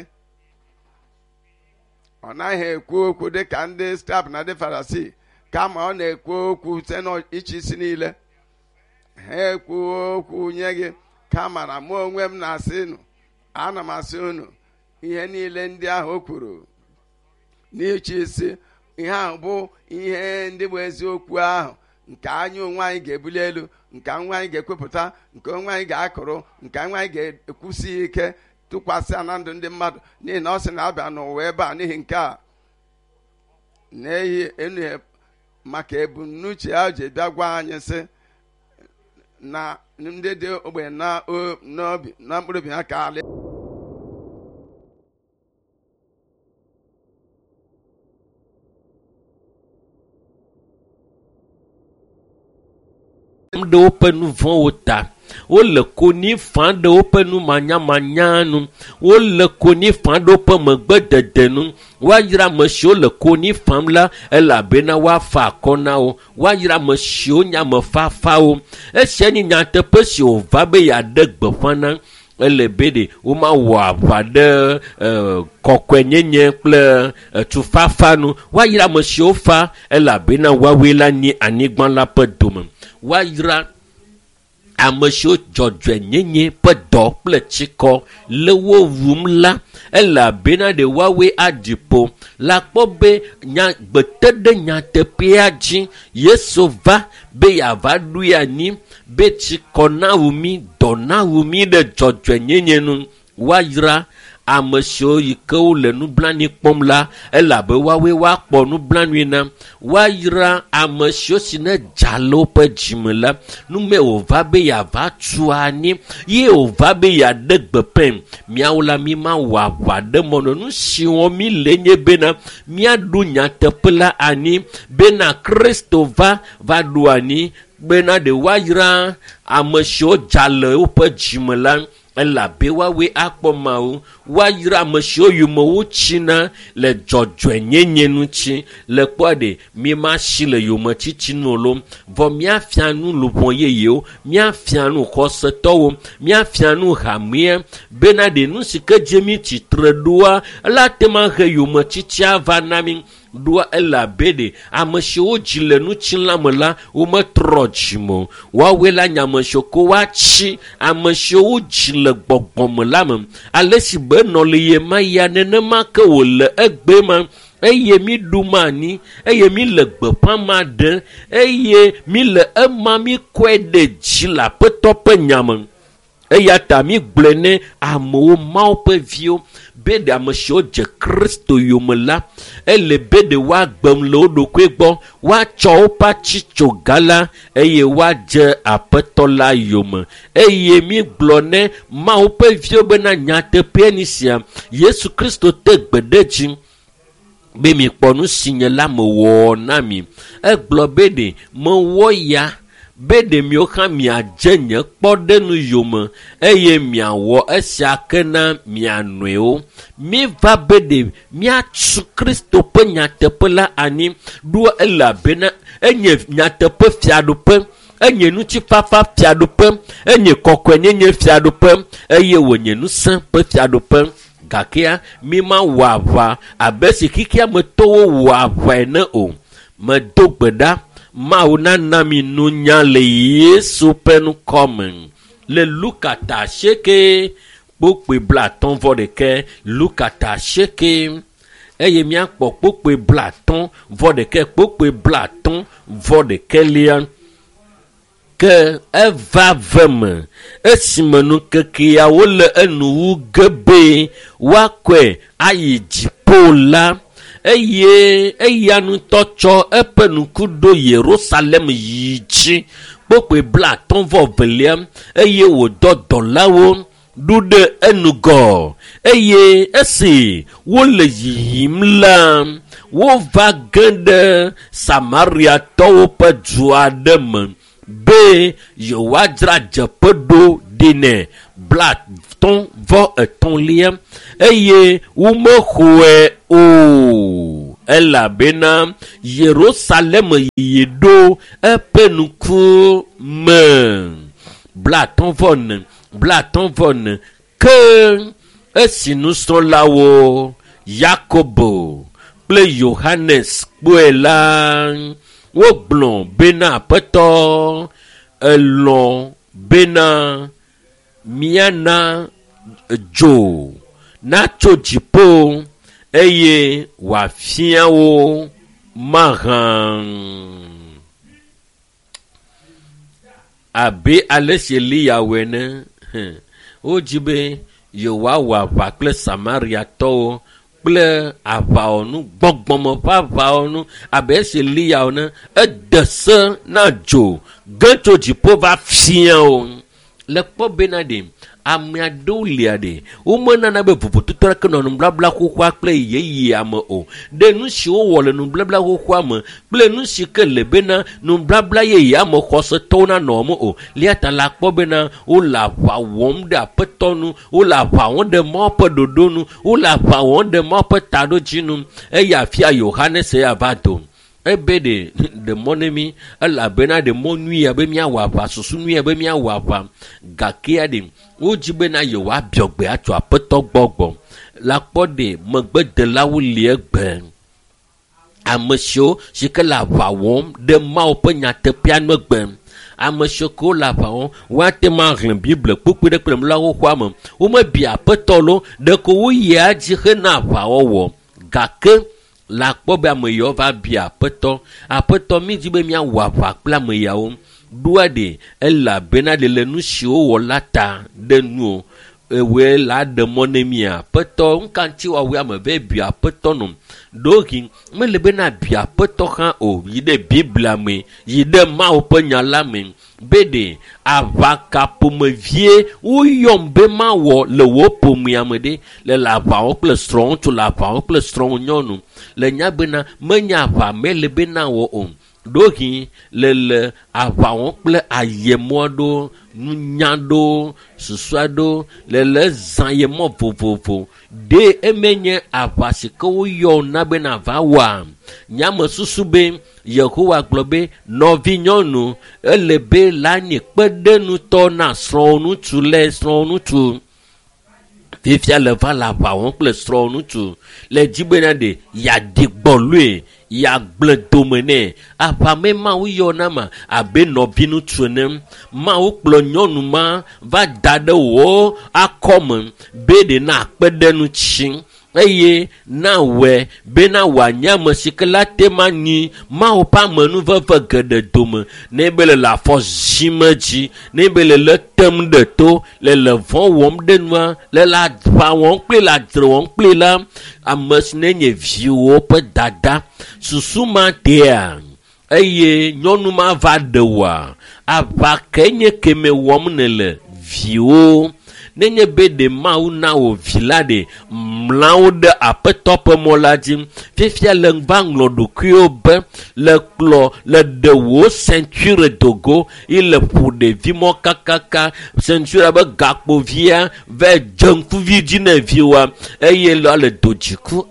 ọ naghị ekwu okwu dịka ndị staf na ndị farasi kama ọ na-ekwu okwu site n'iche isi niile ha ekwu okwu nye gị kama na mụ onwe m na-asị unu ana m asị unu ihe niile ndị ahụ o kwuru n'iche isi ihe ahụ bụ ihe ndị bụ eziokwu ahụ nke anyị onwe anyị ga-ebuli elu nke nwa anyị ga-ekwupụta nke onwe anyị ga-akụrụ nke nwa anyị ga-ekwusi ike tụkwasị na ndụ ndị mmadụ n'ihi na ọ sị na abịa n'ụwa ebe a n'ihi nke a na-eyi enu maka ebumnuche ya ji bịa gwa anyị sị na ndị dị ogbenye na o- n'obi na mkpụrụ obi ha ka ala
ɖe woƒe nu vɔ̃wo ta wole konyi fã ɖe woƒe nu manyamanya nu wole konyi fã ɖe woƒe megbedede nu woayra ame siwo le konyi fam la elabena woafa akɔ na wo woayra ame siwo nye ame fafawo esia nye nyateƒe si wòva be yeaɖe gbeƒã na ele be ɖe womawɔ aʋa ɖe uh, kɔkɔenyenye kple uh, tufafa nu woayra ame siwo fa elabena woawoe la nye anyigba la ƒe dome woayra ame siwo dzɔdzɔenyenye ƒe dɔ kple tsikɔ le wo wum la elabena ɖe woawoe aɖi ƒo la kpɔ be nya gbete ɖe nyateƒea dzi yesu va be yeava ɖoe anyi be tsikɔ na wumi dɔ na wumi ɖe dzɔdzɔenyenye nu woayra ame siwo yi ke wole nublanui kpɔm la elabe woawoe woakpɔ nublanui na woayra ame siwo si ne dza le woƒe dzime la nume wòva be yeava tu anyi ye wòva be yeaɖe gbeƒẽ miawo la mi ma wɔ aʋa ɖe mɔnɔ nu si wɔm mi le nye bena miaɖo nyateƒe la anyi bena kristo va va ɖo anyi bena ɖe woayra ame siwo dza le woƒe dzime la elabe woawoe akpɔ mawo woayra ame siwo yome wotsina le dzɔdzɔenyenye ŋuti le kpɔ ɖe mi ma si le yometsitsi nu o lo vɔ míafia nu lobɔ yeyewo míafia nu xɔsetɔwo míafia nu hamea bena ɖe nu si ke dze mi tsitre ɖoa ela te ma he yometsitsia va na mi ɖoa elabe ɖe ame siwo dzi le nutsilã me la wometrɔ dzime o woawoe la nye ame siwo ko woatsi ame siwo dzi le gbɔgbɔme la me ale si be nɔ le ye ma ya nenema ke wòle egbe ma eye mi ɖu ma ni eye mi le gbeƒã ma ɖe eye mi le ema mi kɔe ɖe dzi le aƒetɔ ƒe nyame eya ta mi gblɔe ne amewo mawo ƒe viwo be ɖe ame siwo dze kristo yome la ele be ɖe woagbem le wo ɖokui gbɔ woatsɔ woƒe atsitsoga la eye woadze aƒetɔ la yome eye mi gblɔ ne mawo ƒe viwo bena nyateƒea ni sia yesu kristo te gbe ɖe dzi be mi kpɔ nu si nye la mewɔ na mi egblɔ be ɖe mewɔ ya be ɖe miwo hã miadze nye kpɔɖenu yome eye miawɔ esia ke na mia nɔewo miva be ɖe miatsu kristo ƒe nyateƒe la anyi ɖo elabena enye nyateƒe fiaɖuƒe enye ŋutifafa fiaɖuƒe enye kɔkɔenyenye fiaɖuƒe eye wònye ŋusẽ ƒe fiaɖuƒe gakea mi ma wɔ aʋa abe si xixia me tɔwo wɔ aʋae ne o medo gbe ɖa mawu nana mi nunya le yesu ƒe nukɔme le luka ta asieke kpokpe bla atɔ̃ vɔ ɖeke luka ta asieke eye míakpɔ kpokpe bla atɔ̃ vɔ ɖeke kpokpe bla atɔ̃ vɔ ɖekelia ke eva ve me esime nukekeawo le enuwu ge be woakɔe ayi dziƒo la eye eya ŋutɔ tsɔ eƒe ŋku ɖo yerusalem yi dzi kpokpe bla atɔ̃ vɔ velia eye wòdɔ dɔlawo ɖu ɖe enugɔ eye esi wole yiyim la wova ge ɖe samariatɔwo ƒe du aɖe me be yewoadzra dzeƒe ɖo ɖenɛ blatɔ̃ vɔ etɔ̃lia eye womexɔe o elabena yerusalem yi ɖo eƒe ŋkume blatɔ̃ vɔ ne blatɔ̃ vɔ ne ke esi nusrɔ̃lawo yakobo kple yohanes kpɔe la wogblɔ bena aƒetɔ elɔ bena míana dzo natso dziƒo eye wòafia wo mahã abe ale si eliyawo ene hɛn, wodzi be yewoawɔ aʋa kple samariatɔwo kple aʋawɔnu gbɔgbɔme ƒe aʋawɔnu abe esi eliyawo ne ede se na dzo ge tso dziƒo va fia wo le kpɔ bena ɖe ame aɖewo lia ɖe womenana be vovototo aɖeke nɔ nubabla xoxoa kple yeyea me o ɖe nu si wowɔ le nubabla xoxoa me kple nu si ke le bena nubabla yeyea me xɔsetɔwo nanɔ me o lia ta la kpɔ bena wole aʋa wɔm ɖe aƒetɔ nu wole aʋa wɔm ɖe mawo ƒe ɖoɖo nu wole aʋa wɔm ɖe mawo ƒe taɖodzi nu eye afia yohanes ya va do ebe ɖe ɖe mɔ ne mi elabena ɖe mɔ nyui abe míawɔ aʋa susu nyui abe míawɔ aʋa gakea ɖe wodzi bena yewoabiɔ gbe atso aƒetɔ gbɔ gbɔ la kpɔ ɖe megbedelawo li egbe ame siwo si ke le aʋa wɔm ɖe mawo ƒe nyateƒea megbe ame siwo ke wole aʋa wɔm woate ma hlẽ bible kpukpui ɖe kple nula xoxoa me womebi aƒetɔ lo ɖeko woyia dzi hena aʋawɔwɔ gake la kpɔ be ame yawo va bi aƒetɔ aƒetɔ mi di be míawɔ aʋa kple ame yawo ɖoa ɖe elabena ɖe le nu siwo wɔ la ta ɖe nu o ewoe la ɖe mɔ ne mi aƒetɔ ŋkantsi wɔwɔe ame ve bi aƒetɔ nɔ ɖohi mele bena bi aƒetɔ hã o yi ɖe biblia me yi ɖe mawo ƒe nya la me be ɖe aʋaka ƒomevie woyɔm be mawɔ le wò ƒomea me ɖe le le aʋawɔ kple srɔ̃ŋutsu le aʋawɔ kple srɔ̃ nyɔnu le nya bena menye aʋa mele bena wɔ o ɖohi le le aʋa wɔm kple ayemɔ aɖewo nunya aɖewo susu aɖewo le le zã yemɔ vovovo ɖe emenye aʋa si ke woyɔ na bena va wɔa nyame susu be yehowa gblɔ be nɔvi nyɔnu ele be la nye kpeɖenutɔ na srɔ̃nutsu le srɔ̃nutsu fifia le va le aʋa wɔm kple srɔ̃nutsu le dzi bena ɖe yeaɖi gbɔlue yeagblẽ dome nɛ aʋame mawo yɔna ma abe nɔvi ŋutsu ene mawo kplɔ nyɔnu ma va da ɖe wò akɔme be ɖe na akpeɖenu tsi eye na wɔe bena wòanye ame si ke la te ma nyi mawo ƒe amenuveve geɖe dome ne be le le afɔ zim dzi ne be le le tem ɖe to le le vɔ wɔm ɖe nua le le aʋa wɔm kpli le adzre wɔm kpli la ame si ne nye viwo ƒe dada susu ma tea eye nyɔnu ma va ɖe wòa aʋa ke nye keme wɔm ne le viwo nenye be ɖe mawu na wò vi la ɖe mlawo ɖe aƒetɔ ƒe mɔ la dzi fifia le va ŋlɔ ɖokuiwo be le kplɔ le ɖe wò sentire dogo yi le ƒo ɖevi mɔ kakaka sentire be gakpovia va dze ŋkuvi dzi na viwa eye la le do dziku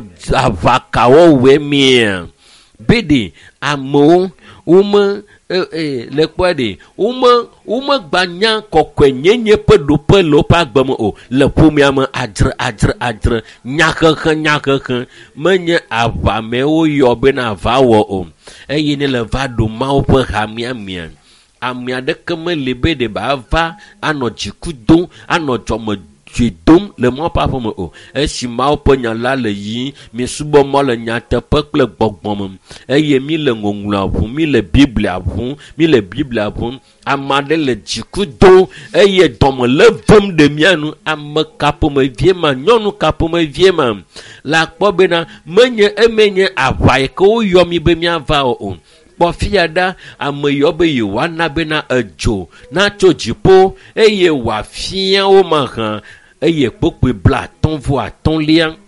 aʋakawo wɔe mia be ɖe amewo wome le kpɔe ɖe wome womegba nya kɔkɔe nyenye ƒe ɖoƒe le woƒe agbeme o le ƒomea me adzre adzre adzre nyahehe nyahehe menye aʋamewo yɔ bena va wɔ o eye ne le va ɖo mawo ƒe hamiamia ame aɖeke meli be ɖe ba va anɔ dziku dom anɔ dzɔme dzoe dom le mawo ƒe aƒe me o esi mawo ƒe nya la le yiyim miesubɔ mɔ le nyateƒe kple gbɔgbɔme eye mi le ŋɔŋlɔa ʋum mi le biblia ʋum mi le biblia ʋum ame aɖe le dziku dom eye dɔme le vem ɖe mia nu ame ka ƒomevie ma nyɔnu ka ƒomevie ma la kpɔ bena menye emenye aʋa yi ke woyɔ mi be miava o o kpɔ fia ɖa ame yiwo be yewoana bena edzo natso dziƒo eye wòafia wo me hã eye kpokpoe bla atɔ̃ vɔ atɔ̃lia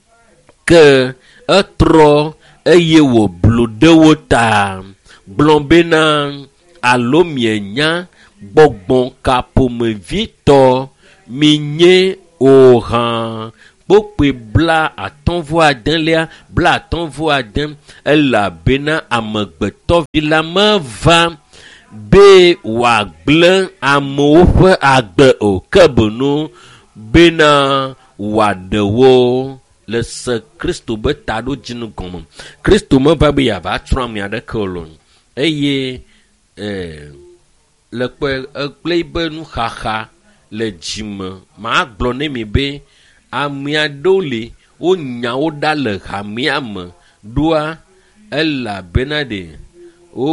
ke etrɔ eye wòblu ɖe wo ta gblɔ bena alo mienya gbɔgbɔn kaƒomevitɔ mi nye o hã kpokpe bla atɔ̃vɔ adelia bla atɔ̃vɔ ade elabena amegbetɔvi la meva be wòagblẽ amewo ƒe agbe o ke bono bena wòaɖe wo le se kristo be taɖodzinu gɔme kristo meva be yeava trɔ ame aɖeke o lo eye eh, le kpe ekple be nuxaxa le dzime maa gblɔ nɛ mi be ame aɖewo li wonya wo ɖa le hamea me ɖoa elabena ɖe wo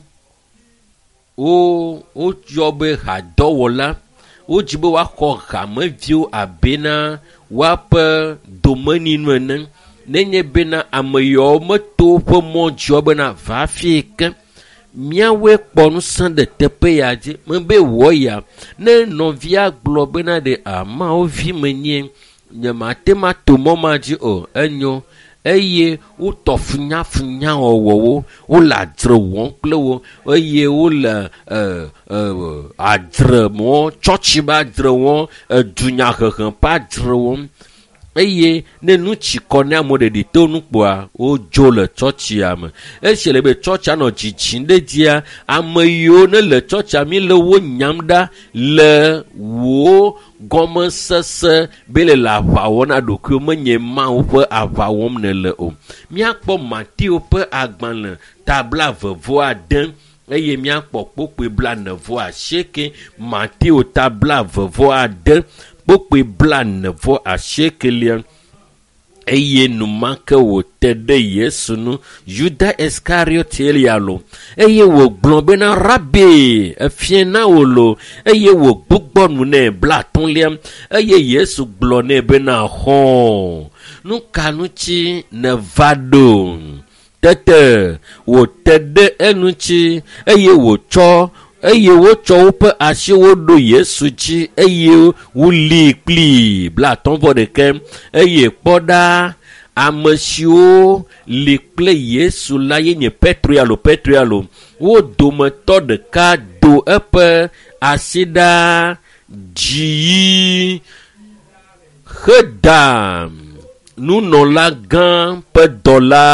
wo woyɔ be hadɔwɔla wodzi be woaxɔ hameviwo abena woaƒe domeninu ene nenye bena ame yawo meto woƒe mɔ dzio bena va fie ke míawoe kpɔ ŋusẽ ɖe teƒe ya dzi mebe wɔ ya ne nɔvia gblɔ bena ɖe amawo vi menye nyemate ma to mɔ ma dzi o enyo eye wotɔ funyafunya wɔwɔwo wole adzre wɔm kple wo eye wole uh, uh, adzre wɔm tsɔtsi ƒe adzre wɔm edunyahehe ƒe adzre wɔm eye ne nu tsi kɔ ne ame ɖeɖi to nu kpoa wodzo le tsɔtsia me esi le be tsɔtsia nɔ dzidzim ɖe dzia ame yiwo ne le tsɔtsia mi le wo nyam ɖa le wo gɔmesese be le le aʋa wɔm na ɖokuiwo menye mawo ƒe aʋa wɔm ne le o míakpɔ matiwo ƒe agbalẽ tabla vevo ade eye míakpɔ kpokpe bla nevo asieke matiwo tabla vevo ade kpokpe bla nevɔ asiekelia eye numake wòte ɖe yesu nu yuda iskariotelia lo eye wògblɔ bena rabi efie na wò lo eye wògbugbɔ nu nɛ bla atɔ̃lia eye yesu gblɔ nɛ bena xɔ nu ka ŋuti neva ɖo tete wòte ɖe eŋuti eye wòtsɔ eye wotsɔ woƒe asiwo ɖo yesu dzi eye woli kpli bla atɔ̃vɔ ɖeke eye kpɔ ɖa ame siwo li kple yesu la ye nye petro alo petro alo wo dometɔ ɖeka do eƒe asi ɖa dzi heda nunɔla gã ƒe dɔ la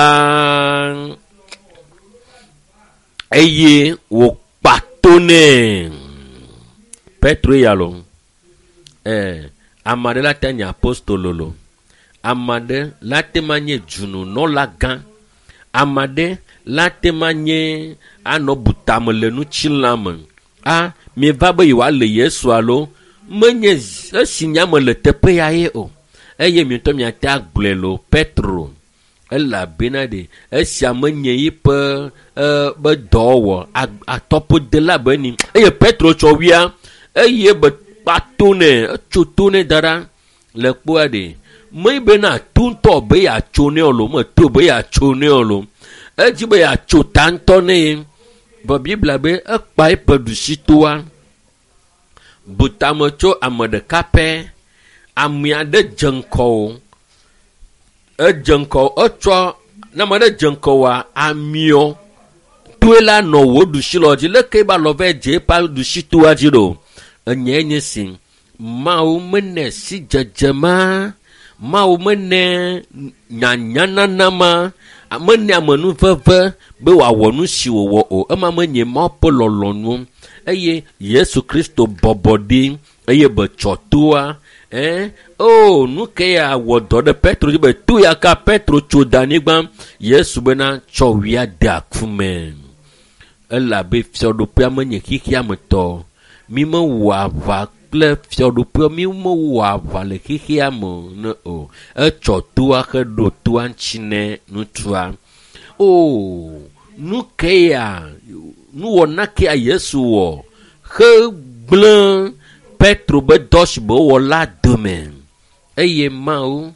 eye wò kpato nɛ petro ya lo eh, ame aɖe la te nye apostolo lo ame aɖe la te ma nye dzununɔla gã ame aɖe la te ma nye anɔ butame le nutsilã me a mieva be yewoa le yesu alo menye esi nyame le teƒe ya ye o eye mietɔ miate agblɔe lo petro elabena ɖe esia menye yiƒe be dɔwɔwɔ atɔƒodela be ni eye petro tsɔ wia eye be kpato nɛ etso to nɛ da ɖa le kpoa ɖe me bena to ŋutɔ be yeatso nɛ o lo meto be yeatso nɛ o lo edzi be yeatso ta ŋutɔ nɛ ye bɔ bibla be ekpa eƒe ɖusi toa butame tso ame ɖeka pɛ ame aɖe dze ŋkɔ o edze ŋkɔ etsɔ ne ame aɖe dze ŋkɔ wa amiɔ toe la nɔ wò ɖusi lɔ dzi leke ba lɔ vɛ dze eƒe ɖusi toa dzi ɖo enye nye si mawo menɛ si dzedze ma mawo menɛ nyanyanana ma menɛ amenuveve be wòawɔ nu si wòwɔ o ema menye mawo ƒe lɔlɔnu eye yesu kristo bɔbɔ ɖi eye betsɔ toa eh? o nu ke ya wɔ dɔ ɖe petro dzi be to ya ka petro tso da anyigba yesu bena tsɔ wia de aku me elabe fiɔɖoƒea menye xixia me tɔ mi mewɔ aʋa kple fiɔɖoƒea mi mewɔ aʋa le xixia me ne o etsɔ toa xe ɖo toa ŋuti ne ŋutsua o nu ke ya nuwɔna ke ya yesu wɔ xe gblẽ petro be dɔ si be wowɔ la dome eye mawo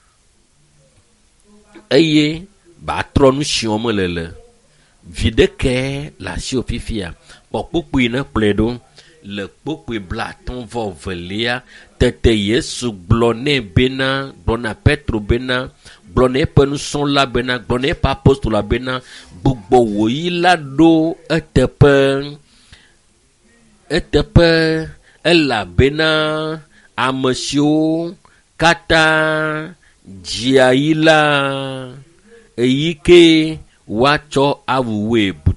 eye batrɔ nu si wɔm le le vi ɖeke le asiwò fifia kpɔ kpokpoe ne kplɔe ɖo le kpokpoe bla atɔ̃ vɔ velia tete yesu gblɔ nɛ bena gblɔ na petro bena gblɔ na eƒe nusrɔ̃la bena gblɔ na eƒe apostola bena gbugbɔ wòyi la ɖo eteƒe eteƒe elabena ame siwo katã dzia yi la eyi ke woatsɔ awuwoe